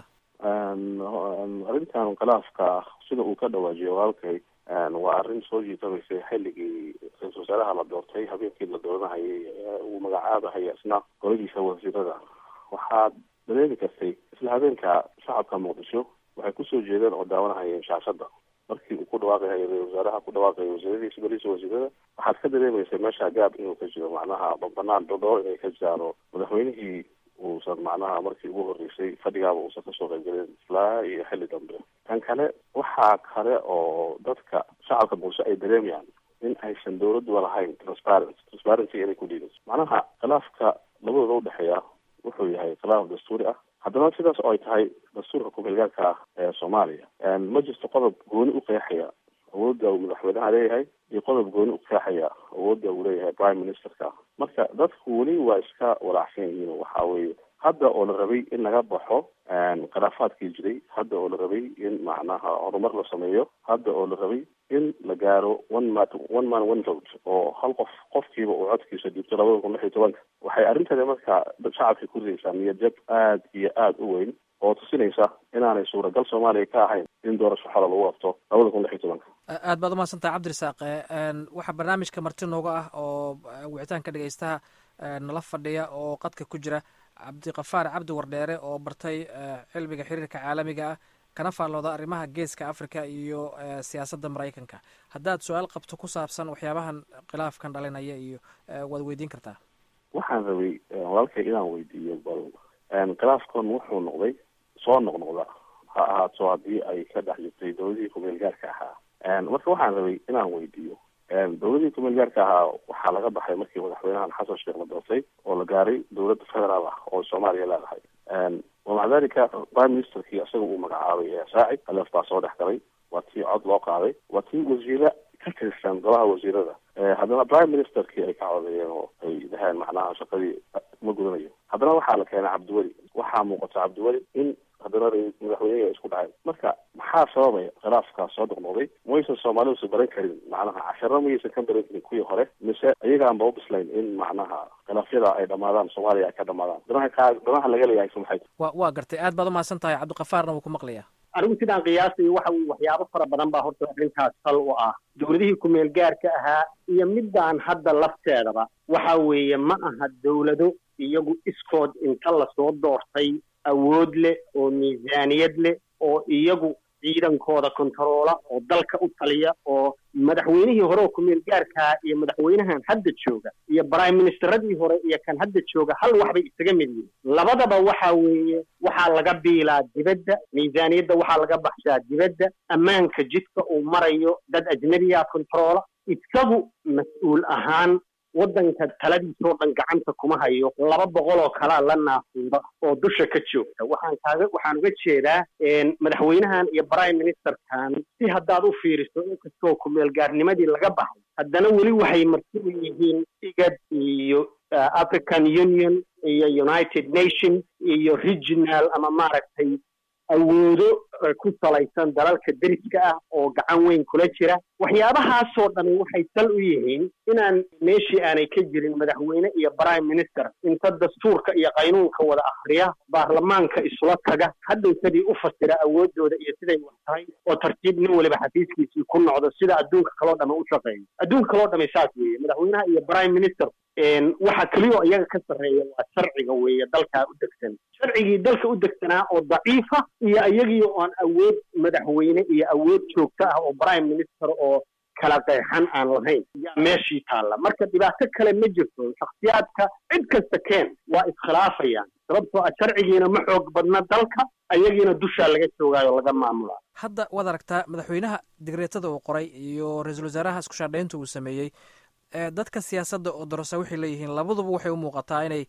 arrintan khilaafka sida uu ka dhawaajiyo walaalkay waa arrin soo jiitamaysay xilligii ra-isul wasaaraha la doortay habeenkii la dooranahayay uu magacaabahaya isna goladiisa wasiirada waxaad dareemi kartay isla habeenka shacabka muqdisho waxay kusoo jeedeen oo daawanahayeen shaashada markii uu ku dhawaaqahay ra-isul wasaaraha ku dhawaaqaya wasiiradiisa goladiisa wasiirada waxaad ka dareemaysa meesha gaab inuu ka jiro macnaha banaan dhodhoo inay ka jaaro madaxweynihii uusan macnaha markii ugu horreysay fadhigaaba uusan kasoo qaybgelin ilaa iyo xilli dambe tan kale waxaa kale oo dadka shacabka muqdisho ay dareemayaan in aysan dawladduba lahayn transparent transparency inay ku dhiibayso macnaha khilaafka labadooda udhexeeya wuxuu yahay khilaaf dastuuri ah haddana sidaas oo ay tahay dastuurka ku-meelgaarka ah ee soomaaliya ma jirto qodob gooni u qeexaya awoodda uu madaxweynaha leeyahay iyo qodob gooni u qeexaya awoodda uu leeyahay prime ministerka marka dadku weli waa iska walaacsan yihiin waxa weeye hadda oo la rabay in laga baxo khilaafaadkii jiray hadda oo la rabay in macnaha horumar la sameeyo hadda oo la rabay in la gaaro one man one man one vote oo hal qof qofkiiba uu codkiisa dhiibto labada kun lix iyo tobanka waxay arrinteeda marka shacabka ku ridaysaa niyad jab aad iyo aada u weyn oo tusinaysa inaanay suuragal soomaaliya ka ahayn in doorasho xola lagu qabto labada kun lix iyo tobanka aad baad umahadsantahay cabdirasaaq waxaa barnaamijka marti nooga ah oo wicitaanka dhegeystaha nala fadhiya oo qadka ku jira cabdiqafaar cabdi wardheere oo bartay cilmiga xiriirka caalamiga ah kana faallooda arrimaha geeska africa iyo siyaasadda maraykanka haddaad su-aal qabto ku saabsan waxyaabahan khilaafkan dhalinaya iyo waad weydiin kartaa waxaan rabay walaalkay inaan weydiiyo bal khilaafkan wuxuu noqday soo noqnoqda ha ahaato haddii ay ka dhex jirtay dowladihii kumeel gaarka ahaa marka waxaan rabay inaan weydiiyo dowladihii kumeel gaarka ahaa waxaa laga baxay markii madaxweynahan xasan sheekh la doortay oo la gaaray dowladda federaal ah oo soomaaliya leedahay wamaca dalika prime ministerkii isaga uu magacaabay ee saaci alef baa soo dhex galay waa tii cod loo qaaday waa tii wasiire ka tirsan golaha wasiirada haddana prime ministerkii ay ka codeeyeen oo ay dhaheen macnaha shaqadii ma gudanayo haddana waxaa la keenay cabdiweli waxaa muuqata cabdiweli in haddana madaxweynihii ay isku dhaceen marka maxaa sababaya khilaafkaas soo noqnoqday maysan soomaalidusa baran karin macnaha casharo mayaysan ka baran karin kuwii hore mise iyagaanba ubislayn in macnaha khilaafyada ay dhamaadaan soomaaliya ay ka dhamaadaan danaha kaa danaha laga leeyahay se maxay wa waa gartay aad baad umahadsan tahay cabdiqafaarna wuu ku maqlayaa anigu sidaan qiyaasayo waxa uu waxyaabo fara badan baa horta arrintaas sal u ah dowladihii kumeel gaarka ahaa iyo midaan hadda lafteedaba waxa weeye ma aha dowlado iyagu iskood inta lasoo doortay awood leh oo miisaaniyad leh oo iyagu ciidankooda kontaroola oo dalka u taliya oo madaxweynihii hore oo kumeel gaarkaa iyo madaxweynahan hadda jooga iyo prime ministeradii hore iyo kan hadda jooga hal wax bay isaga mid yihiin labadaba waxa weeye waxaa laga biilaa dibadda miisaaniyadda waxaa laga baxshaa dibadda ammaanka jidka uu marayo dad ajnabiya kontaroola isagu mas-uul ahaan waddanka taladiisoo dhan gacanta kuma hayo laba boqol oo kalaa la naafuuda oo dusha ka joogta waxaan kaaga waxaan uga jeedaa madaxweynahan iyo prime ministerkan si haddaad u fiiriso inkastoo kumeel gaarnimadii laga baxay haddana weli waxay marti u yihiin igad iyo african union iyo united nation iyo regional ama maaragtay awoodo ku salaysan dalalka deriska ah oo gacan weyn kula jira waxyaabahaasoo dhami waxay sal u yihiin inaan meeshii aanay ka jirin madaxweyne iyo prime minister inta dastuurka iyo qaynuunka wada akhriya baarlamaanka isula taga hadhowtadii u fasira awoodooda iyo siday wax tahay oo tartiib nin waliba xafiiskiisii ku noqdo sida adduunka kaloo dhami u shaqeeyo adduunka kaloo dhami saas weeye madaxweynaha iyo prime minister waxa keliyaoo iyaga ka sarreeya waa sharciga weeye dalkaa u degsan sharcigii dalka u degsanaa oo daciifa iyo iyagii oon awood madaxweyne iyo awood joogto ah oo prime minister oo kala qeexan aan lahayn yaa meeshii taalla marka dhibaato kale ma jirto shakhsiyaadka cid kasta keen waa iskhilaafayaan sababtoo ah sharcigiina ma xoog badna dalka ayagiina dushaa laga joogaayo laga maamulaa hadda waad aragtaa madaxweynaha digreetada uu qoray iyo ra-iisul wasaaraha isku shaadhaynta uu sameeyey dadka siyaasadda oo dorose waxay leeyihiin labaduba waxay u muuqataa inay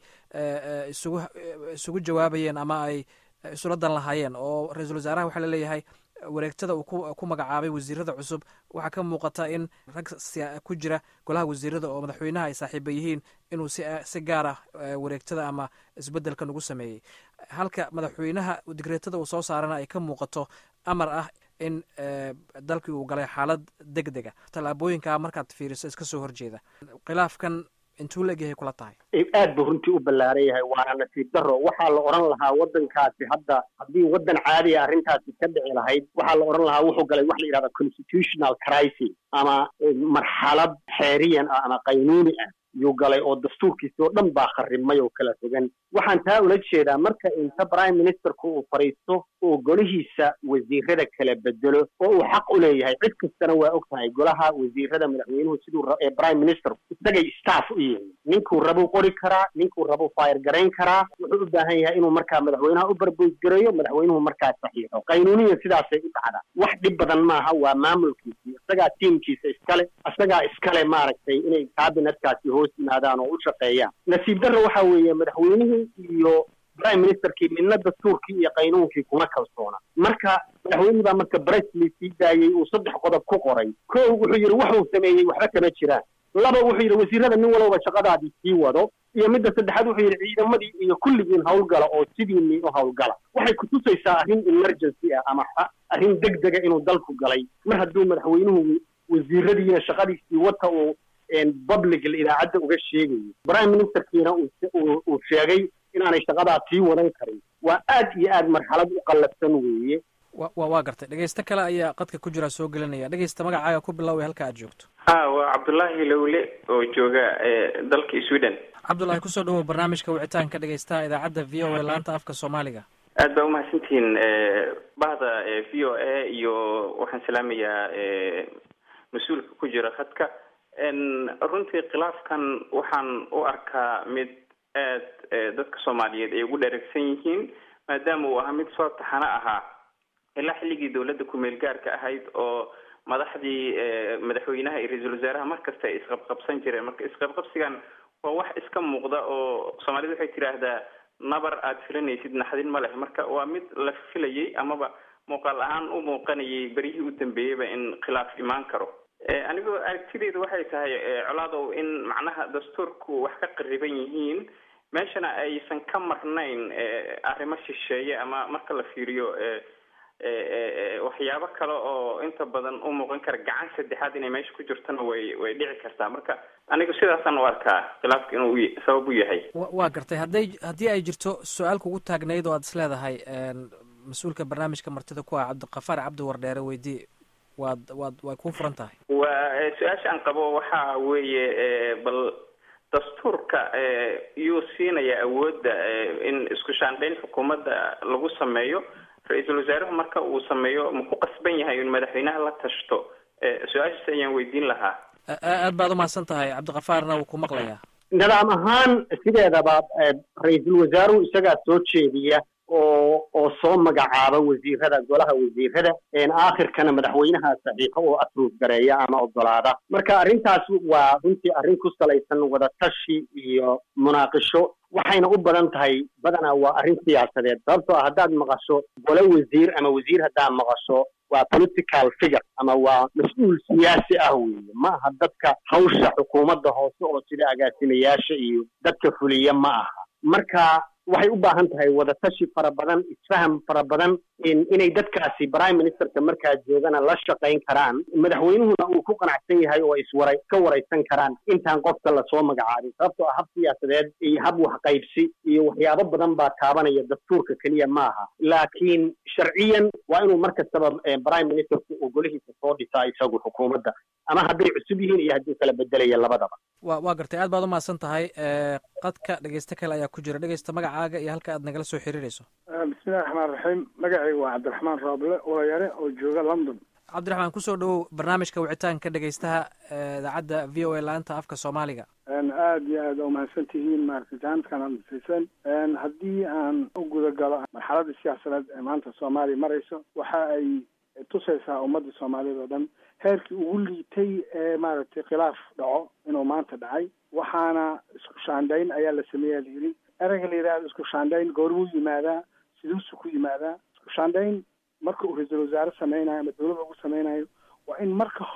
isugu isugu jawaabayeen ama ay isula dan lahaayeen oo ra-iisul wasaaraha waxaa laleeyahay wareegtada uu ku magacaabay wasiirada cusub waxaa ka muuqata in rag ku jira golaha wasiirada oo madaxweynaha ay saaxiiba yihiin inuu si gaar ah wareegtada ama isbedelkan ugu sameeyey halka madaxweynaha digreetada uu soo saarana ay ka muuqato amar ah in dalkii uu galay xaalad deg dega tallaabooyinkaa markaad fiiriso iska soo horjeeda khilaafkan intuu la egyahay kula tahay aad buu runtii u ballaaran yahay waana nasiib daro waxaa la odhan lahaa waddankaasi hadda haddii waddan caadiya arrintaasi ka dhici lahayd waxaa la odhan lahaa wuxuu galay wax la yidhahda constitutional crisis ama marxalad xeeriyan ah ama qaynuuni ah yuu galay oo dastuurkiisi oo dhan baa kharrimay oo kala fogan waxaan taa ula jeedaa marka inta prime ministerku uu fadhiisto oo golihiisa wasiirada kala bedelo oo uu xaq u leeyahay cid kastana waa og tahay golaha wasiirada madaxweynuhu siduu ee prime ministerku isagay staff u yihiin ninkuu rabuu qori karaa ninkuu rabuu fayr garayn karaa wuxuu u baahan yahay inuu markaa madaxweynaha u barboysgareeyo madaxweynuhu markaa saxiixo qaynuuniyan sidaasay u dhacdaa wax dhib badan maaha waa maamulkiisii isagaa tiimkiisa iskale isagaa iskale maaragtay inay kabinetkaasi hoos yimaadaan oo u shaqeeyaan nasiib darro waxa weeye madaxweynihii iyo prime ministerkii midna dastuurkii iyo qaynuunkii kuma kalsoona marka madaxweynihii baa marka bresley sii daayey uu saddex qodob ku qoray ko wuxuu yidhi waxuu sameeyey waxba kama jiraan laba wuxuu yidhi wasiirada nin walowba shaqadaadii sii wado iyo midda saddexaad wuxuu yidhi ciidamadii iyo kulligiin howlgala oo sidiinii u howlgala waxay kutusaysaa arrin emergency ah ama arrin deg dega inuu dalku galay mar hadduu madaxweynuhu wasiiradiina shaqadiisii wata uu public idaacadda uga sheegayo prime ministerkiina uu sheegay inaanay shaqadaa sii wadan karin waa aad iyo aad marxalad u qallafsan weeye wa waa gartay dhegeysto kale ayaa qadka ku jira soo gelinaya dhegeysta magacaaga ku bilaaway halka aad joogto ha waa cabdullaahi lowle oo jooga dalka sweden cabdullaahi kusoo dhawow barnaamijka wicitaanka dhegeystaha idaacadda v o a laanta afka soomaaliga aad baa umahadsantihiin bahda v o a iyo waxaan salaamayaa mas-uulka ku jira khadka runtii khilaafkan waxaan u arkaa mid aad dadka soomaaliyeed ay ugu dheregsan yihiin maadaama uu ahaa mid soo taxano ahaa ilaa xilligii dawladda ku-meel gaarka ahayd oo madaxdii madaxweynaha iyo ra-iisul wasaaraha markasta ay isqabqabsan jireen marka isqabqabsigan waa wax iska muuqda oo soomaalida waxay tidhaahdaa nabar aada filanaysid naxdin ma leh marka waa mid la filayay amaba muuqaal ahaan u muuqanayay beryihii u dambeeyeyba in khilaaf imaan karo anigoo aragtideedu waxay tahay colaadow in macnaha dastuurku wax ka qariban yihiin meeshana aysan ka marnayn arrimo shisheeye ama marka la fiiriyo waxyaabo kale oo inta badan u muuqan kara gacan saddexaad inay meesha ku jirtona way way dhici kartaa marka anigu sidaasaan u arkaa khilaafka inuu sabab u yahay waa gartay hadday haddii ay jirto su-aal kugu taagnayd oo aad is leedahay mas-uulka barnaamijka martida ku ah cabdiqafaar cabdi wardheere weydii waad waad way kuu furan tahay waa su-aasha aan qabo waxa weeye bal dastuurka yuu siinaya awoodda in isku shaandhayn xukuumadda lagu sameeyo ra-iisul wasaaruhu marka uu sameeyo ma ku qasban yahay in madaxweynaha la tashto su-aashaas ayaan weydiin lahaa aad baad umahadsan tahay cabdiqafaarna wuu ku maqlayaa nidaam ahaan sideedaba ra-iisul wasaaruhu isagaa soo jeediya oo oo soo magacaaba wasiirada golaha wasiirada aakhirkana madaxweynaha saxiixo oo approve gareeya ama ogolaada marka arrintaas waa runtii arrin ku salaysan wadatashi iyo munaaqisho waxayna u badan tahay badanaa waa arrin siyaasadeed sababtoo ah haddaad maqasho gole wasiir ama wasiir haddaad maqasho waa political figure ama waa mas-uul siyaasi ah weeye ma aha dadka hawsha xukuumadda hoose oo sida agaasimayaasha iyo dadka fuliya ma aha marka waxay u baahan tahay wadatashi fara badan isfaham fara badan inay dadkaasi prime ministerka markaa joogana la shaqayn karaan madaxweynuhuna uu ku qanacsan yahay oo iswara ka waraysan karaan intaan qofka lasoo magacaabin sababtoo ah hab siyaasadeed iyo hab waxqaybsi iyo waxyaabo badan baa taabanaya dastuurka keliya ma aha laakiin sharciyan waa inuu mar kastaba prime ministerku uu golihiisa soo dhisaa isagu xukuumadda ama hadday cusub yihiin iyo hadduu kala bedelaya labadaba wa waa gartay aad baad umahadsan tahay qadka dhegeysto kale ayaa ku jira dhegeysta magacaaga iyo halka aad nagala soo xiriirayso bismillahi raxmaan raxiim magacayga waa cabdiraxmaan rooble olayare oo jooga london cabdiraxmaan kusoo dhawow barnaamijka wicitaanka dhegeystaha idaacadda v o a laanta afka soomaaliga aada iyo aada umahadsan tihiin maaragtay jaanadkan aad nasiisan haddii aan u guda galo marxaladda siyaasadeed ee maanta soomaaliya marayso waxa ay tusaysaa ummadda soomaaliyeed oo dhan heerkii ugu liitay ee maaragtay khilaaf dhaco inuu maanta dhacay waxaana isku shaandhayn ayaa la sameeyaa la yidhi ereyga la yidhahdo isku shaandhayn goormuu yimaadaa siduusu ku yimaadaa isku shaandhayn marka uu ra-iisul wasaare sameynayo ama dawladda ugu sameynayo waa in marka hore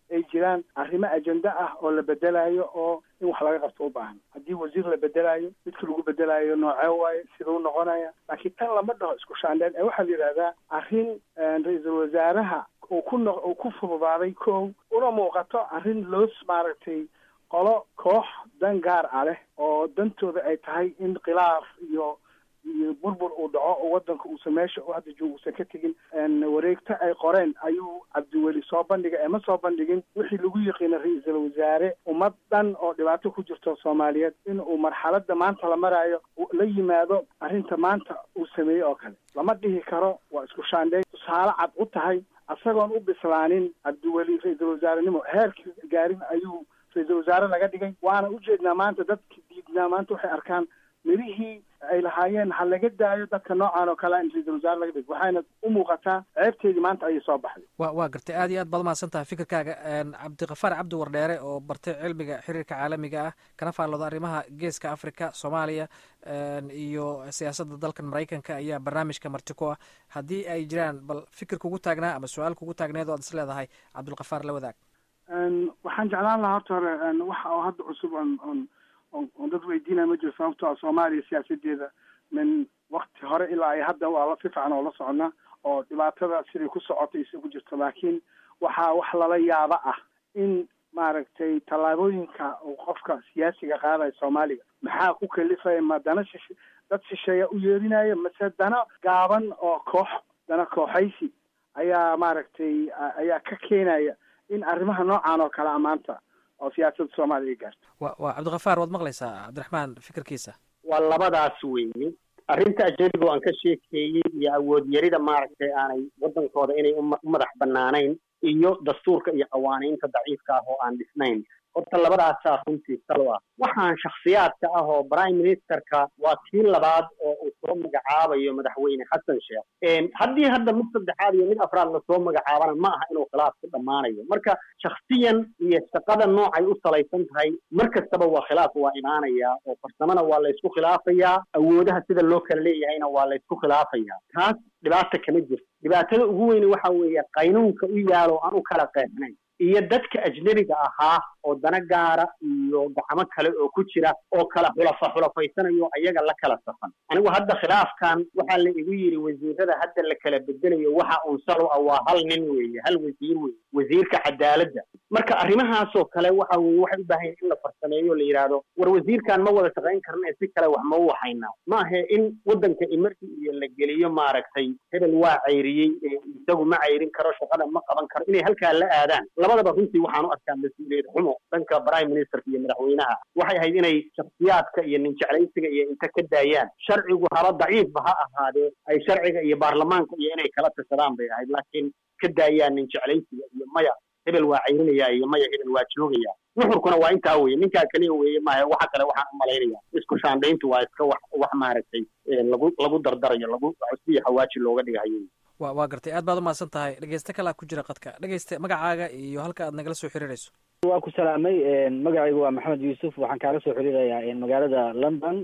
ay jiraan arrimo ajenda ah oo la bedelayo oo in wax laga qabto u baahan haddii wasiir la bedelayo midka lagu bedelayo noocee waaye siduu noqonaya laakiin tan lama dhaho isku shaandheen ee waxaa la yidhahdaa arrin ra-iisul wasaaraha uu ku no uu ku fududaaday kow una muuqato arrin loos maaragtay qolo koox dan gaar ah leh oo dantooda ay tahay in khilaaf iyo iyo burbur uu dhaco oo wadanka uusan meesha u hadda joogo uusan ka tegin wareegto ay qoreen ayuu cabdiweli soo bandhigay ama soo bandhigin wixii lagu yiqiina ra-iisul wasaare ummad dhan oo dhibaato ku jirto soomaaliyeed in uu marxaladda maanta la maraayo la yimaado arrinta maanta uu sameeyey oo kale lama dhihi karo waa isku shaandheyn tusaale cad u tahay isagoon u bislaanin cabdiweli ra-iisul wasaarenimo heerkii gaarin ayuu ra-iisul wasaare laga dhigay waana ujeednaa maanta dadka diidnaa maanta waxay arkaan mirihii ay lahaayeen ha laga daayo dadka noocan oo kale in ra-iisul wasaare laga dhigo waxayna u muuqataa ceebteedii maanta ayay soo baxday wa waa gartay aad iyo aad baad umahadsan tahay fikirkaaga cabdiqafaar cabdi wardheere oo bartay cilmiga xiriirka caalamiga ah kana faallooda arrimaha geeska africa soomaaliya iyo siyaasadda dalkan maraykanka ayaa barnaamijka marti ku ah haddii ay jiraan bal fikir kugu taagnaa ama su-aal kugu taagneed oo ad is leedahay cabdulkafaar la wadaag waxaan jeclaan lahaa horta hore waxa oo hadda cusub on on on dad weydiinaya ma jiro sababto a soomaaliya siyaasadeeda min wakti hore ilaa ay hadda waa la si fiican oo la socona oo dhibaatada siday ku socotay isagu jirto laakiin waxaa wax lala yaabo ah in maaragtay tallaabooyinka uu qofka siyaasiga qaadaya soomaaliga maxaa ku kalifaya ma dana shish dad shisheeya u yeerinaya mase dana gaaban oo koox dana kooxaysi ayaa maaragtay ayaa ka keenaya in arrimaha noocan oo kale a maanta oo siyaasadda soomaaliya ay gaarto wa waa cabdikafaar waad maqlaysaa cabdiraxmaan fikirkiisa waa labadaas weeye arrinta ajnabiga aan ka sheekeeyey iyo awood yarida maaragtay aanay waddankooda inay u madax bannaanayn iyo dastuurka iyo qawaaniinta daciifka ah oo aan dhisnayn horta labadaasaa runtii salo ah waxaan shakhsiyaadka ah oo prime ministerka waa kii labaad oo uu soo magacaabayo madaxweyne xasan sheekh haddii hadda mid saddexaad iyo mid afraad lasoo magacaabana ma aha inuu khilaaf ku dhammaanayo marka shakhsiyan iyo shaqada noocay u salaysan tahay mar kastaba waa khilaaf waa imaanayaa oo farsamona waa laysku khilaafayaa awoodaha sida loo kala leeyahayna waa laysku khilaafayaa taas dhibaata kama jirto dhibaatada ugu weyne waxa weeye qaynuunka u yaalo aan u kala qeexnayn iyo dadka ajnebiga ahaa oo dana gaara iyo gacmo kale oo ku jira oo kala xulafa xulafaysanayo ayaga la kala safan anigu hadda khilaafkan waxaa la igu yidhi wasiirada hadda la kala bedelayo waxa uun salo ah waa hal nin weeye hal wasiir weeye wasiirka cadaaladda marka arrimahaasoo kale waxa weye waxay u baahan in la farsameeyo la yidhaahdo war wasiirkan ma wada shaqayn karna si kale wax ma u waxaynaa maahe in waddanka imarki iyo la geliyo maaragtay hebel waa cayriyey isagu ma cayrin karo shaqada ma qaban karo inay halkaa la aadaan labadaba runtii waxaan u arkaa mas-uuliyad xumo dhanka prime ministerka iyo madaxweynaha waxay ahayd inay shakhsiyaadka iyo nin jeclaysiga iyo inta ka daayaan sharcigu haba daciifba ha ahaadee ay sharciga iyo baarlamaanka iyo inay kala tashadaan bay ahayd laakiin ka daayaan nin jeclaysiga iyo maya hebel waa cayrinaya iyo maya hebel waa joogaya nuxurkuna waa intaa weye ninkaa kaliya weeye maaha waxa kale waxaan u malaynaya isku shaandhayntu waa iska wax wax maaragtay lagu lagu dardarayo lagu cusbiyo xawaaji looga dhigayo wa waa gartay aad baad umahadsan tahay dhegeyste kalaa ku jira qadka dhegeyste magacaaga iyo halka aad nagala soo xiriirayso waa ku salaamay magacaygu waa maxamed yuusuf waxaan kaala soo xiriirayaa magaalada london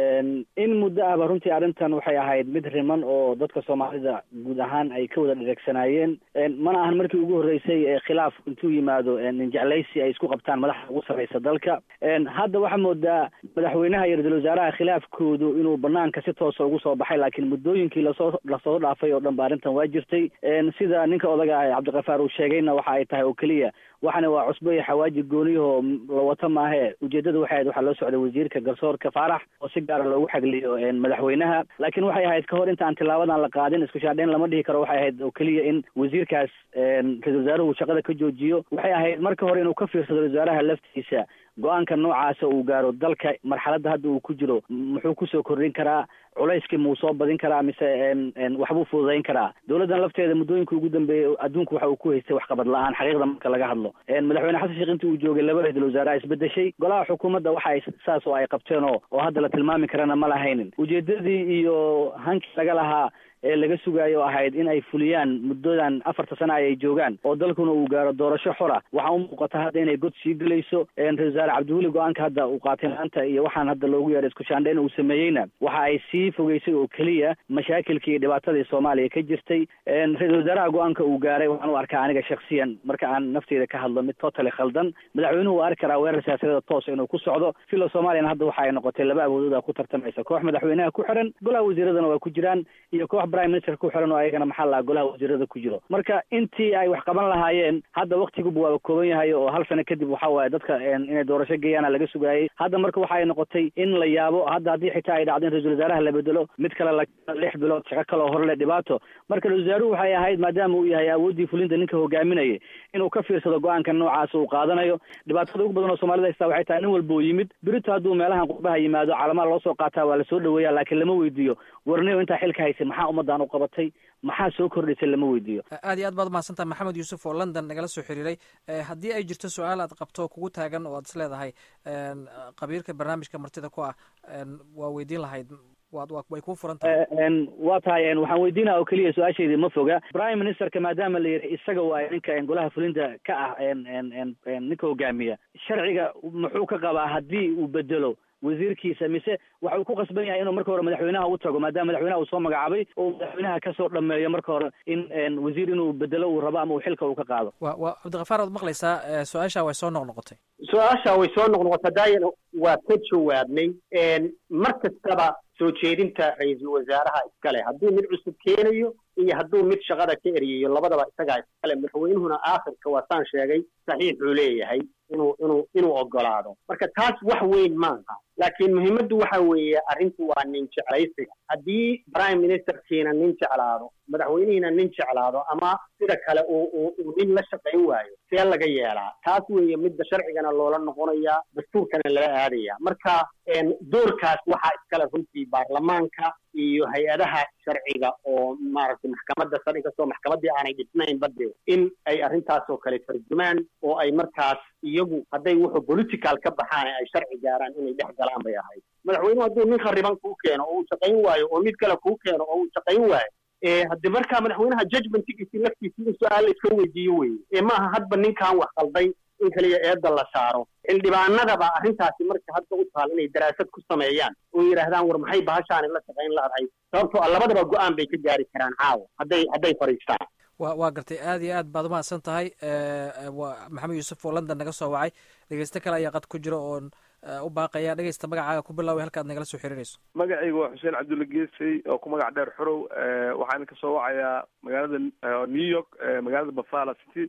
in muddo ahba runtii arrintan waxay ahayd mid riman oo dadka soomaalida guud ahaan ay ka wada dhereegsanaayeen mana ahan markii ugu horreysay khilaaf intuu yimaado ninjeclaysi ay isku qabtaan madaxda ugu sarreysa dalka hadda waxaa moodaa madaxweynaha iyo ra-iisul wasaaraha khilaafkoodu inuu banaanka si toosa ugu soo baxay laakiin muddooyinkii lasoo lasoo dhaafay oo dhan ba arrintan waa jirtay sida ninka odaga ah cabdikafaar uu sheegayna waxa ay tahay oo keliya waxana waa cusbo iyo xawaaji gooniyahoo la wato maahe ujeedada waxay ahayd waxaa loo socday wasiirka garsoorka faarax oo si gaara loogu xagliyo madaxweynaha laakiin waxay ahayd kahor inta aan tilaabadan la qaadin isku shaadheyn lama dhihi karo waxay ahayd oo keliya in wasiirkaas ra-isul wasaaruhu shaqada ka joojiyo waxay ahayd marka hore inuu ka fiirsado ra-isul wasaaraha laftiisa go-aanka noocaasa uu gaaro dalka marxaladda hadda uu ku jiro muxuu kusoo kordhin karaa culayskii muu soo badin karaa mise waxbuu fududayn karaa dowladdan lafteeda muddooyinka ugu dambeeyey adduunku waxa uu ku haystay waxqabad la-aan xaqiiqda marka laga hadlo madaxweyne xasan sheekh intii uu joogay laba ra-isul wasaare isbedeshay golaha xukuumadda waxa ay saas oo ay qabteen oo oo hadda la tilmaami karana ma lahaynin ujeedadii iyo hankii laga lahaa ee laga sugayo ahayd in ay fuliyaan muddadan afarta sana ay joogaan oo dalkuna uu gaaro doorasho xora waxaa u muuqata hadda inay god sii gelayso ra-isul wasaare cabdiweli go-aanka hadda uu qaatay maanta iyo waxaan hadda loogu yeeray isku shaandhayn uu sameeyeyna waxa ay sii fogeysay oo keliya mashaakilkii iyo dhibaatadii soomaaliya ka jirtay ra-isul wasaaraha go-aanka uu gaaray waxaan u arkaa aniga shaksiyan marka aan nafteyda ka hadlo mid totally khaldan madaxweynuhu waa arki karaa weerar siyaasadeeda toos inuu ku socdo filo soomaaliyana hadda waxa ay noqotay laba awoodooda ku tartamaysa koox madaxweynaha ku xiran golaha wasiiradana waa ku jiraan iyo koox prime minister ku xiran oo ayagana maxaa lahaa golaha wasiirada ku jiro marka intii ay wax qaban lahaayeen hadda waktiguba waaba kooban yahay oo hal sano kadib waxa waaye dadka inay doorasho geeyaana laga sugaayey hadda marka waxa ay noqotay in la yaabo hadda haddii xitaa ay dhacdo in ra-isul wasaaraha la bedelo mid kale la lix bilood shaqo kale oo horle dhibaato marka ra-isul wasaaruhu waxay ahayd maadaama uu yahay awooddii fulinta ninka hogaaminayay inuu ka fiirsado go-aanka noocaas uu qaadanayo dhibaatada ugu badan oo soomaalida haystaa waxay tahay nin walba uu yimid berito hadduu meelahan qurbaha yimaado calamaa loo soo qaataa waa lasoo dhaweeya laakiin lama weydiiyo warniyo intaa xilka haysay maxaa ummaddan u qabatay maxaa soo kordhisay lama weydiiyo aad iyo aad baad umahadsantaha maxamed yuusuf oo london nagala soo xiriiray haddii ay jirto su-aal aad qabto kugu taagan oo aad is leedahay qabiilka barnaamijka martida ku ah waa weydiin lahayd waad way kuu furan tahay waa tahay waxaan weydiinaa oo keliya su-aasheydii ma foga prime ministerka maadaama la yidhi isaga waa ninka golaha fulinta ka ah ninka hogaamiya sharciga muxuu ka qabaa haddii uu bedelo wasiirkiisa mise waxa uu ku qasban yahay inuu marka hore madaxweynaha u tago maadaama madaxweynaha uu soo magacaabay oo madaxweynaha kasoo dhameeyo marka hore in wasiir inuu bedelo uu rabo ama uu xilka uu ka qaado wa wa cabdikafaar waad maqlaysaa su-aasha way soo noqnoqotay su-aasha way soo noqnoqotay daayana waa ka jawaabnay mar kastaba soo jeedinta ra-iisul wasaaraha iskale hadduu mid cusub keenayo iyo hadduu mid shaqada ka eryayo labadaba isagaa iskale madaxweynuhuna aakhirka waa saan sheegay saxiixuu leeyahay inuu inuu inuu ogolaado marka taas wax weyn maaha laakiin muhiimaddu waxa weeye arrintu waa nin jeclaysiga haddii prime ministerkiina nin jeclaado madaxweynihiina nin jeclaado ama sida kale uu uu uu nin la shaqayn waayo see laga yeelaa taas weeye midda sharcigana loola noqonayaa dastuurkana lala aadaya marka doorkaas waxaa iskale runtii baarlamaanka iyo hay-adaha sharciga oo maaragtay maxkamadda sare inkastoo maxkamaddii aanay dhisnayn bade in ay arrintaas oo kale tarjumaan oo ay markaas iyagu hadday wuxuu political ka baxaan ay sharci gaaraan inay dhex galaan bay ahayd madaxweynuhu hadduu nin khariban kuu keeno oo uu shaqayn waayo oo mid kale kuu keeno oo uu shaqayn waayo hadde markaa madaxweynaha judgmentigiisi laftiisi in su-aal la iska weydiiyo weye ee maaha hadba ninkan wax qalday in kaliya eedda la saaro xildhibaanadaba arrintaasi marka hadda u taal inay daraasad ku sameeyaan oo yidhaahdaan war maxay bahashaani la shaqayn laadahay sababtoo ah labadaba go-aan bay ka gaari karaan caawa hadday hadday fadhiistaan wa waa gartay aad iyo aad baad umahadsan tahay waa maxamed yuusuf oo london naga soo wacay dhegeysto kale ayaa qad ku jira oon u baaqaya dhegeysta magacaaga ku bilaaway halkaad nagala soo xiriirayso magacayga waa xuseen cabdulla geesey oo ku magac dheer xorow waxaan ka soo wacayaa magaalada new york magaalada buffalo city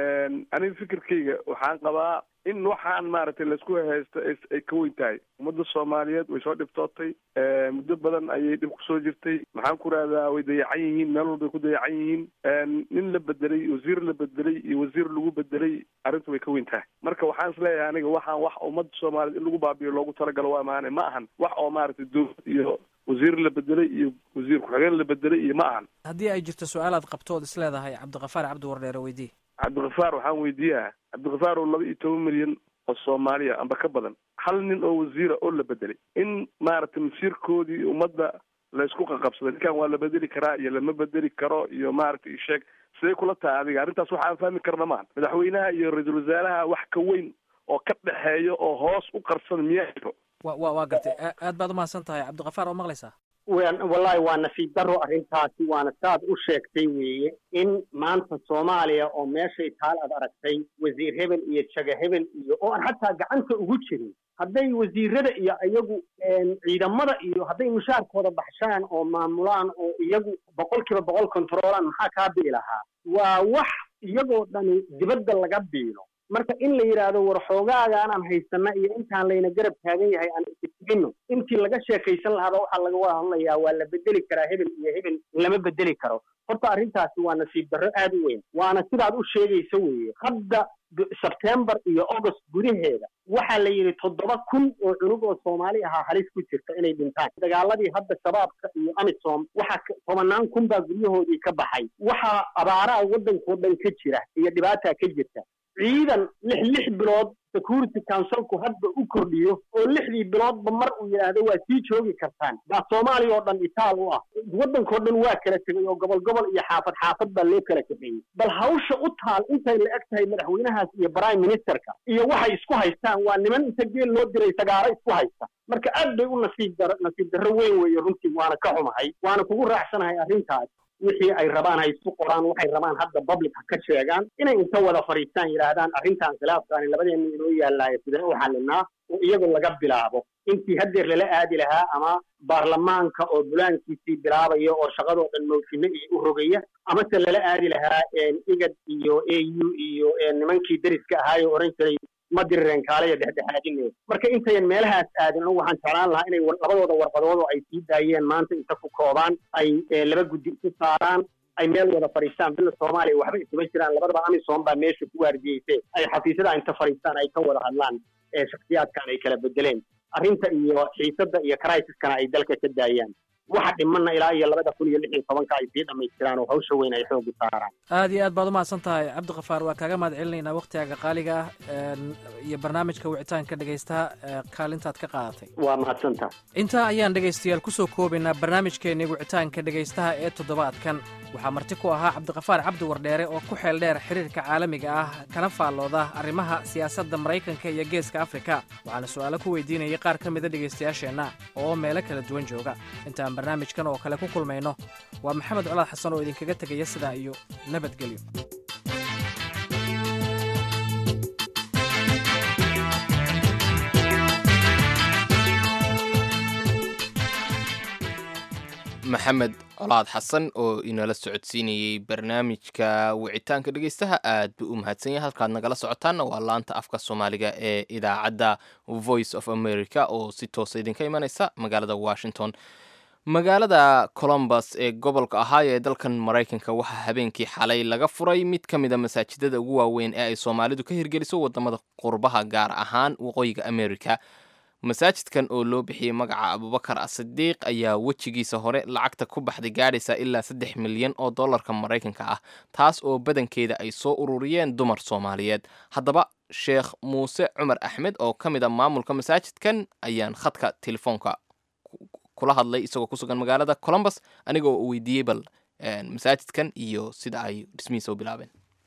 aniga fikirkayga waxaan qabaa in waxaan maaragtay laisku haysto ay ka weyn tahay ummadda soomaaliyeed way soo dhibtootay muddo badan ayay dhib kusoo jirtay maxaan ku rahdaa way dayacan yihiin meel walbay ku dayacan yihiin nin la bedelay wasiir la bedelay iyo wasiir lagu bedelay arrintu way ka weyn tahay marka waxaan isleeyahay aniga waxaan wax ummadda soomaaliyeed in lagu baabiyo loogu talagalo waa maane ma ahan wax oo maaragtay dowlad iyo wasiir la bedelay iyo wasiir ku-xigeen la bedelay iyo ma ahan haddii ay jirto su-aal aad qabto ood is leedahay cabdikafaar cabdi wardheere weydii cabdikafaar waxaan weydiiyaa cabdikafaar oo laba iyo toban milyan oo soomaaliya amba ka badan hal nin oo wasiira oo la bedelay in maaragtay masiirkoodii ummadda laysku qaqabsaday ninkan waa la bedeli karaa iyo lama bedeli karo iyo maaragtay isheeg sidee kula tahay adiga arrintaas waxa aan fahmi karna maahan madaxweynaha iyo ra-iisul wasaaraha wax ka weyn oo ka dhexeeya oo hoos u qarsan miyaa jiro wa wa waa gartay aad baad umahadsan tahay cabdikafaar oo maqlaysaa wallahi waa nasiib daro arrintaasi waana saad u sheegtay weeye in maanta soomaaliya oo meeshay taal aad aragtay wasiir hebel iyo jaga hebel iyo oo aan xataa gacanta ugu jirin hadday wasiirada iyo iyagu ciidamada iyo hadday mushaarkooda baxshaan oo maamulaan oo iyagu boqol kiiba boqol controolaan maxaa kaa bii lahaa waa wax iyagoo dhani dibadda laga biilo marka in la yidhaahdo war xoogaagaan aan haysana iyo intaan layna garab taagan yahay aan istigino intii laga sheekaysan lahaaba waxaa laga wada hadlayaa waa la bedeli karaa hebel iyo hebel lama bedeli karo horta arrintaasi waa nasiib darro aad u weyn waana sidaad u sheegaysa weeye hadda sebtembar iyo august gudaheeda waxaa la yidhi toddoba kun oo cunug oo soomaali ahaa halis ku jirta inay dhintaan dagaaladii hadda shabaabka iyo amisom waxaa tobanaan kun baa guryahoodii ka baxay waxaa abaaraha waddankao dhan ka jira iyo dhibaataa ka jirta ciidan lix lix bilood security councilku hadda u kordhiyo oo lixdii biloodba mar uu yidhaahdo waa sii joogi kartaan baa soomaaliya oo dhan itaal u ah waddankao dhan waa kala tegay oo gobol gobol iyo xaafad xaafad baa loo kala kaxeeyey bal hawsha u taal intay la eg tahay madaxweynahaas iyo prime ministerka iyo waxay isku haystaan waa niman inta geel loo diray sagaaro isku haysta marka aad bay u nasiib dar nasiib darro weyn weeye runtii waana ka xumahay waana kugu raacsanahay arrintaas wixii ay rabaan ha isku qoraan waxay rabaan hadda public ha ka sheegaan inay inta wada fadhiistaan yidhaahdaan arrintan khilaafkaani labadeena inoo yaallaayo sidee u xalinaa oo iyagoo laga bilaabo intii haddeer lala aadi lahaa ama baarlamaanka oo bulaankiisii bilaabaya oo shaqadoo dhan mawjino iyo u rogaya amase lala aadi lahaa igad iyo a u iyo nimankii deriska ahaayo oran jiray ma dirireen kaaleyo dhexdhexaadine marka intayan meelahaas aadin anigu waxaan jeclaan lahaa inay labadooda warqadood oo ay sii daayeen maanta inta ku koobaan ay laba guddi isu saaraan ay meel wada fadhiistaan bila soomaaliya waxba isuma jiraan labadaba amisom baa meesha ku waardiyeyse ay xafiisyada inta fadhiistaan ay ka wada hadlaan shaksiyaadkan ay kala bedeleen arrinta iyo xiisadda iyo crisis-kana ay dalka ka daayaan waxa dhimanna ilaa iyo labada kun iyo lix iyo tobanka ay sii dhammaystiraan oo hawsha weyn ay xooga saaraan aad iyo aad baad umahadsan tahay cabdikafaar waa kaaga mahad celinaynaa wakhtigaaga qaaliga ah iyo barnaamijka wicitaanka dhegaystaha kaalintaad ka qaadatay waa mahadsantaha intaa ayaan dhegaystayaal kusoo koobaynaa barnaamijkeenii wicitaanka dhegaystaha ee toddobaadkan waxaa marti ku ahaa cabdikafaar cabdi wardheere oo ku xeel dheer xiriirka caalamiga ah kana faallooda arrimaha siyaasadda maraykanka iyo geeska afrika waxaana su'aalo ku weydiinayay qaar ka mida dhegaystayaasheenna oo meelo kala duwan jooga intaan barnaamijkan oo kale ku kulmayno waa maxamed colaad xasan oo idinkaga tegaya sidaa iyo nabadgelyo maxamed colaad xasan oo inala socodsiinayey barnaamijka wicitaanka dhegeystaha aad buu u mahadsan yahay halkaad nagala socotaanna waa laanta afka soomaaliga ee idaacadda voice of america oo si toosa idinka imanaysa magaalada washington magaalada colombus ee gobolka ahaayo ee dalkan maraykanka waxaa habeenkii xalay laga furay mid ka mid a masaajidada ugu waaweyn ee ay soomaalidu ka hirgeliso wadamada qurbaha gaar ahaan waqooyiga america masaajidkan oo loo bixiyey magaca abubakar asidiiq ayaa wejigiisa hore lacagta ku baxday gaadhaysa ilaa saddex milyan oo dollarka maraykanka ah taas oo badankeeda ay soo ururiyeen dumar soomaaliyeed haddaba sheekh muuse cumar axmed oo ka mid a maamulka masaajidkan ayaan khadka telefoonka kula hadlay isagoo ku sugan magaalada colombus anigoo weydiiyey bal masaajidkan iyo sida ay dhismihiisa u bilaabeen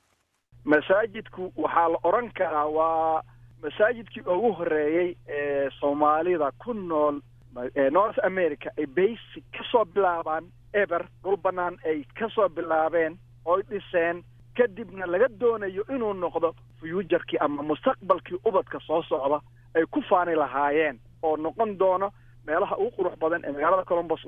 masaajidku waxaa la odhan karaa waa masaajidkii ugu horeeyey ee soomaalida ku nool north america ay basic ka soo bilaabaan eber dhul bannaan ay ka soo bilaabeen oy dhiseen kadibna laga doonayo inuu noqdo fuujarkii ama mustaqbalkii ubadka soo socda ay ku faani lahaayeen oo noqon doono meelaha ugu qurux badan ee magaalada colombos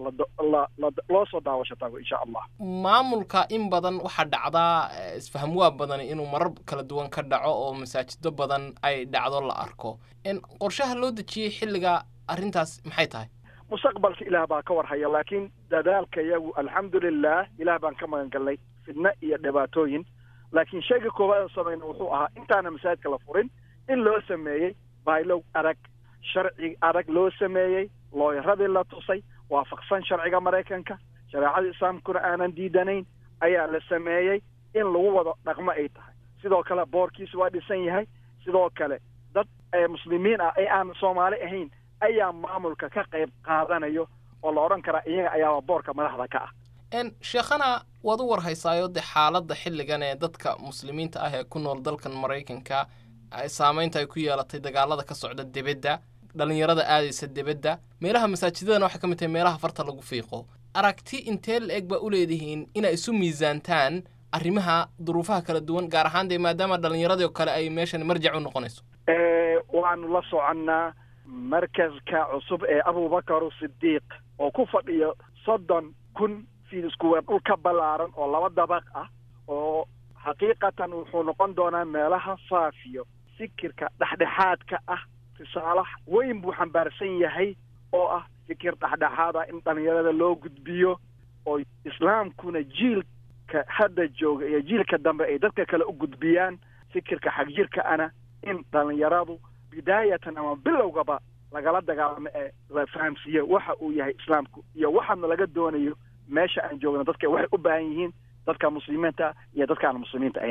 loo soo daawasho tago insha allah maamulka in badan waxaa dhacdaa isfahamwaa badan inuu marar kala duwan ka dhaco oo masaajido badan ay dhacdo la arko qorshaha loo dejiyey xilliga arrintaas maxay tahay mustaqbalka ilaah baa ka warhaya laakiin dadaalka yagu alxamdulilah ilaah baan ka magan galnay fidno iyo dhibaatooyin laakiin shayga koowaad aan samayna wuxuu ahaa intaana masaajidka la furin in loo sameeyey baylow adag sharci adag loo sameeyey looyaradii la tusay waafaqsan sharciga maraykanka shareecada islaamkuna aanan diidanayn ayaa la sameeyey in lagu wado dhaqmo ay tahay sidoo kale boorkiisu waa dhisan yahay sidoo kale dad muslimiin ah ee aan soomaali ahayn ayaa maamulka ka qayb qaadanayo oo la odhan karaa iyaga ayaaba boorka madaxda ka ah sheekhana waad u warhaysaayo dee xaaladda xilligan ee dadka muslimiinta ah ee ku nool dalkan maraykanka saamaynta ay ku yeelatay dagaalada ka socda debedda dhallinyarada aadaysa debedda meelaha masaajidadana waxay ka mid tahay meelaha farta lagu fiiqo aragti intee la eg baa u leedihiin inay isu miisaantaan arrimaha duruufaha kala duwan gaar ahaan dee maadaama dhallinyaradii oo kale ay meeshan marjac u noqonayso waanu la soconnaa markaska cusub ee abubakar sidiiq oo ku fadhiyo soddon kun fiid iskuweer dhul ka ballaaran oo laba dabaq ah oo xaqiiqatan wuxuu noqon doonaa meelaha faafiyo fikirka dhexdhexaadka ah risaalo weyn buu xambaarsan yahay oo ah fikir dhexdhexaada in dhallinyarada loo gudbiyo oo islaamkuna jiilka hadda jooga iyo jiilka dambe ay dadka kale u gudbiyaan fikirka xagjirka ana in dhallinyaradu bidaayatan ama bilowgaba lagala dagaalamo ee la fahamsiiyo waxa uu yahay islaamku iyo waxaana laga doonayo meesha aan joogno dadka waxay u baahan yihiin dadka muslimiinta iyo dadka aan muslimiinta ahaynba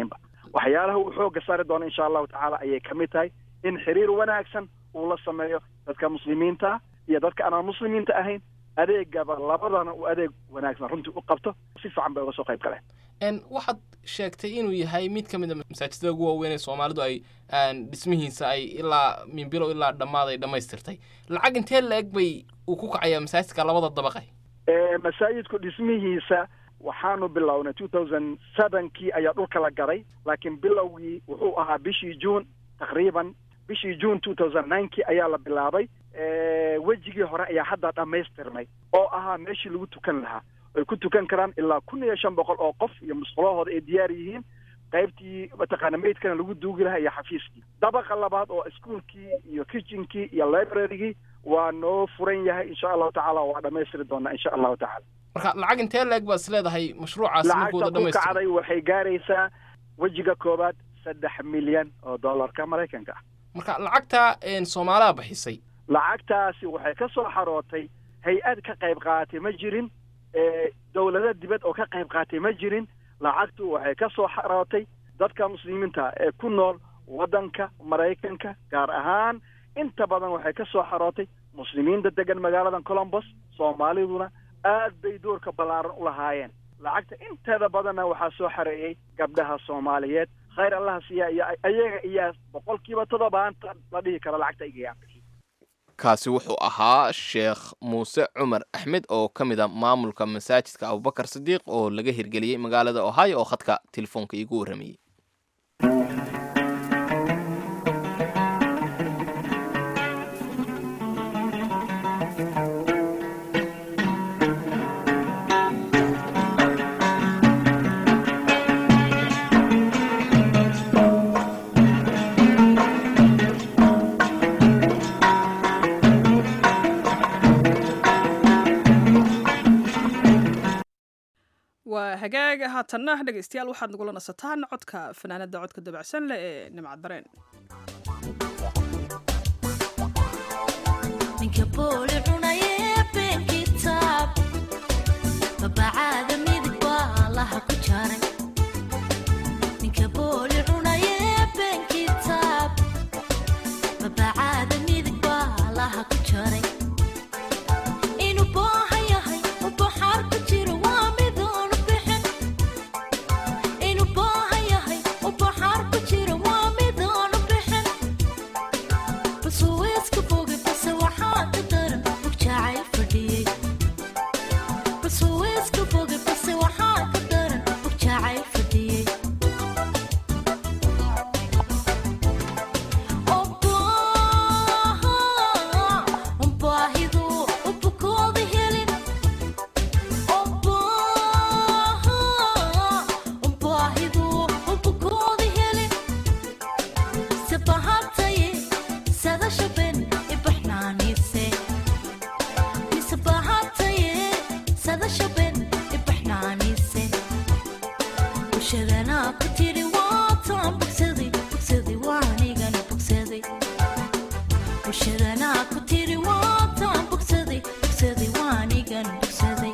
waxyaalaha uu xooga saari doono insha allahu tacaala ayay ka mid tahay in xiriir wanaagsan uu la sameeyo dadka muslimiinta iyo dadka aanan muslimiinta ahayn adeegaba labadana uu adeeg wanaagsan runtii u qabto si fiican bay uga soo qayb galeen n waxaad sheegtay inuu yahay mid ka mid a masaajidada ugu waaweyn ee soomaalidu ay dhismihiisa ay ilaa min bilow ilaa dhammaad ay dhammaystirtay lacag intee la-eg bay uu ku kacayaa masaajidka labada dabaqe masaajidku dhismihiisa waxaanu bilownay two thousand sevenkii ayaa dhulka la gaday laakiin bilowgii wuxuu ahaa bishii juun taqriiban bishii juun two thousand ninekii ayaa la bilaabay wejigii hore ayaa hadda dhammaystirnay oo ahaa meeshii lagu tukan lahaa ay ku tukan karaan ilaa kun iyo shan boqol oo qof iyo musqulahooda ay diyaar yihiin qaybtii mataqaana meydkana lagu duugi lahaa iyo xafiiskii dabaqa labaad oo iskuolkii iyo kitchenkii iyo librarygii waa noo furan yahay insha allahu tacaala waa dhammaystiri doonaa insha allahu tacaala marka lacag intee la-eg baad is leedahay mashruucaasi markuu wada lacagta ku dhamaystiro kacday waxay gaaraysaa wejiga koowaad saddex milyan oo dollarka maraykanka ah marka lacagta soomaaliha bixisay lacagtaasi waxay ka soo xarootay hay-ad ka qayb qaaatay ma jirin dowlado dibad oo ka qayb qaatay ma jirin lacagtu waxay ka soo xarootay dadka muslimiinta ee ku nool waddanka maraykanka gaar ahaan inta badan waxay ka soo xarootay muslimiinta degan magaalada colombos soomaaliduna aad bay doorka ballaaran u lahaayeen lacagta inteeda badanna waxaa soo xareeyey gabdhaha soomaaliyeed khayr allaha siiya iyo ayaga iyaa boqolkiiba toddobaanta la dhihi karo lacagta igayaan kaasi wuxuu ahaa sheekh muuse cumar axmed oo ka mid a maamulka masaajidka abubakar sidiiq oo laga hirgeliyey magaalada ohio oo khadka telefoonka iigu warramayey waa hagaag haatanna dhegaystayaal waxaad nagula nasataan codka fanaanada codka dabacsan leh ee nimcad dareen ninka booli cunaye been kitaab babacaada midig baa laha ku jaray ninka booli cunaye been kitaab babacaada midig baa laha ku jaray inuu booha yahay u baxaar ku jiro waa midoonu bixin inuu booha yahay u baxaar ku jiro waa midoonu bixin basuu iska bogi base waxaa ka daran bug jacayl fadhiyey basuu iska bogi base waxaa ka daran bug jacayl fadhiyey baahidu u bukooda helin baahidu u bukooda helin sabahataye sadasha ben ibaxnaanise misabahataye sadasha ben ibaxnaanise bulshadanaa ku tiri waataan bogsaday bogsaday waanigana bogsaday bulshadanaa ku tiri waataan bogsaday bogsaday waanigan bogsaday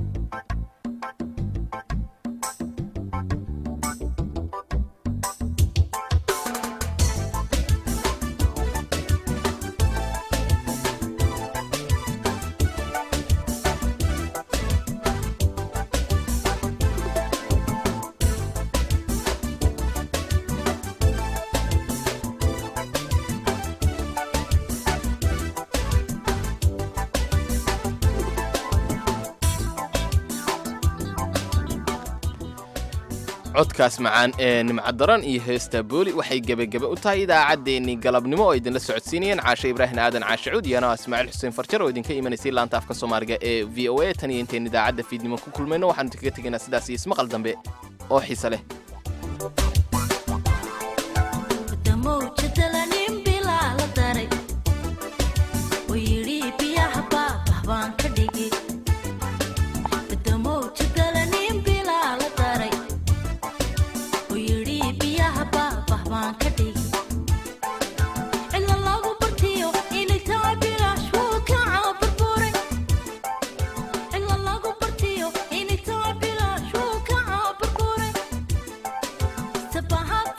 codkaas macaan ee nimcadaran iyo heesta booli waxay gebagebe u tahay idaacaddeenii galabnimo oo idinla socodsiinayeen caashe ibraahim aadan caashe cuud iyo anaa ismaaciil xuseen farjar oo idinka imanaysay laanta afka soomaaliga ee v o a tan iyo intayn idaacadda fiidnimo ku kulmayno waxaanu idinkaga tegaynaa sidaas iyo ismaqal dambe oo xiise leh damowjadalanin bilaa la daray oo yidhi biyaha baabah baan ka dhigi damowjadalanin bilaa la daray oo yidhi biyaha baabah baan ka dhigi cilla lagu bartiyo inay tahay bilaash wuu ka caaburburay cilla lagu bartiyo inay tahay bilaash wuu ka caaburburay sabahad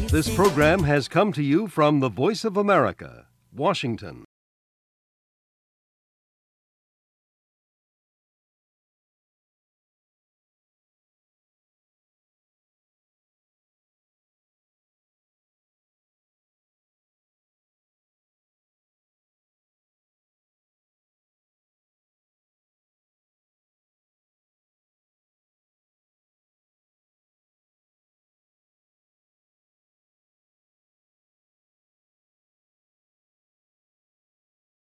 This program has come to you from the Voice of America, Washington.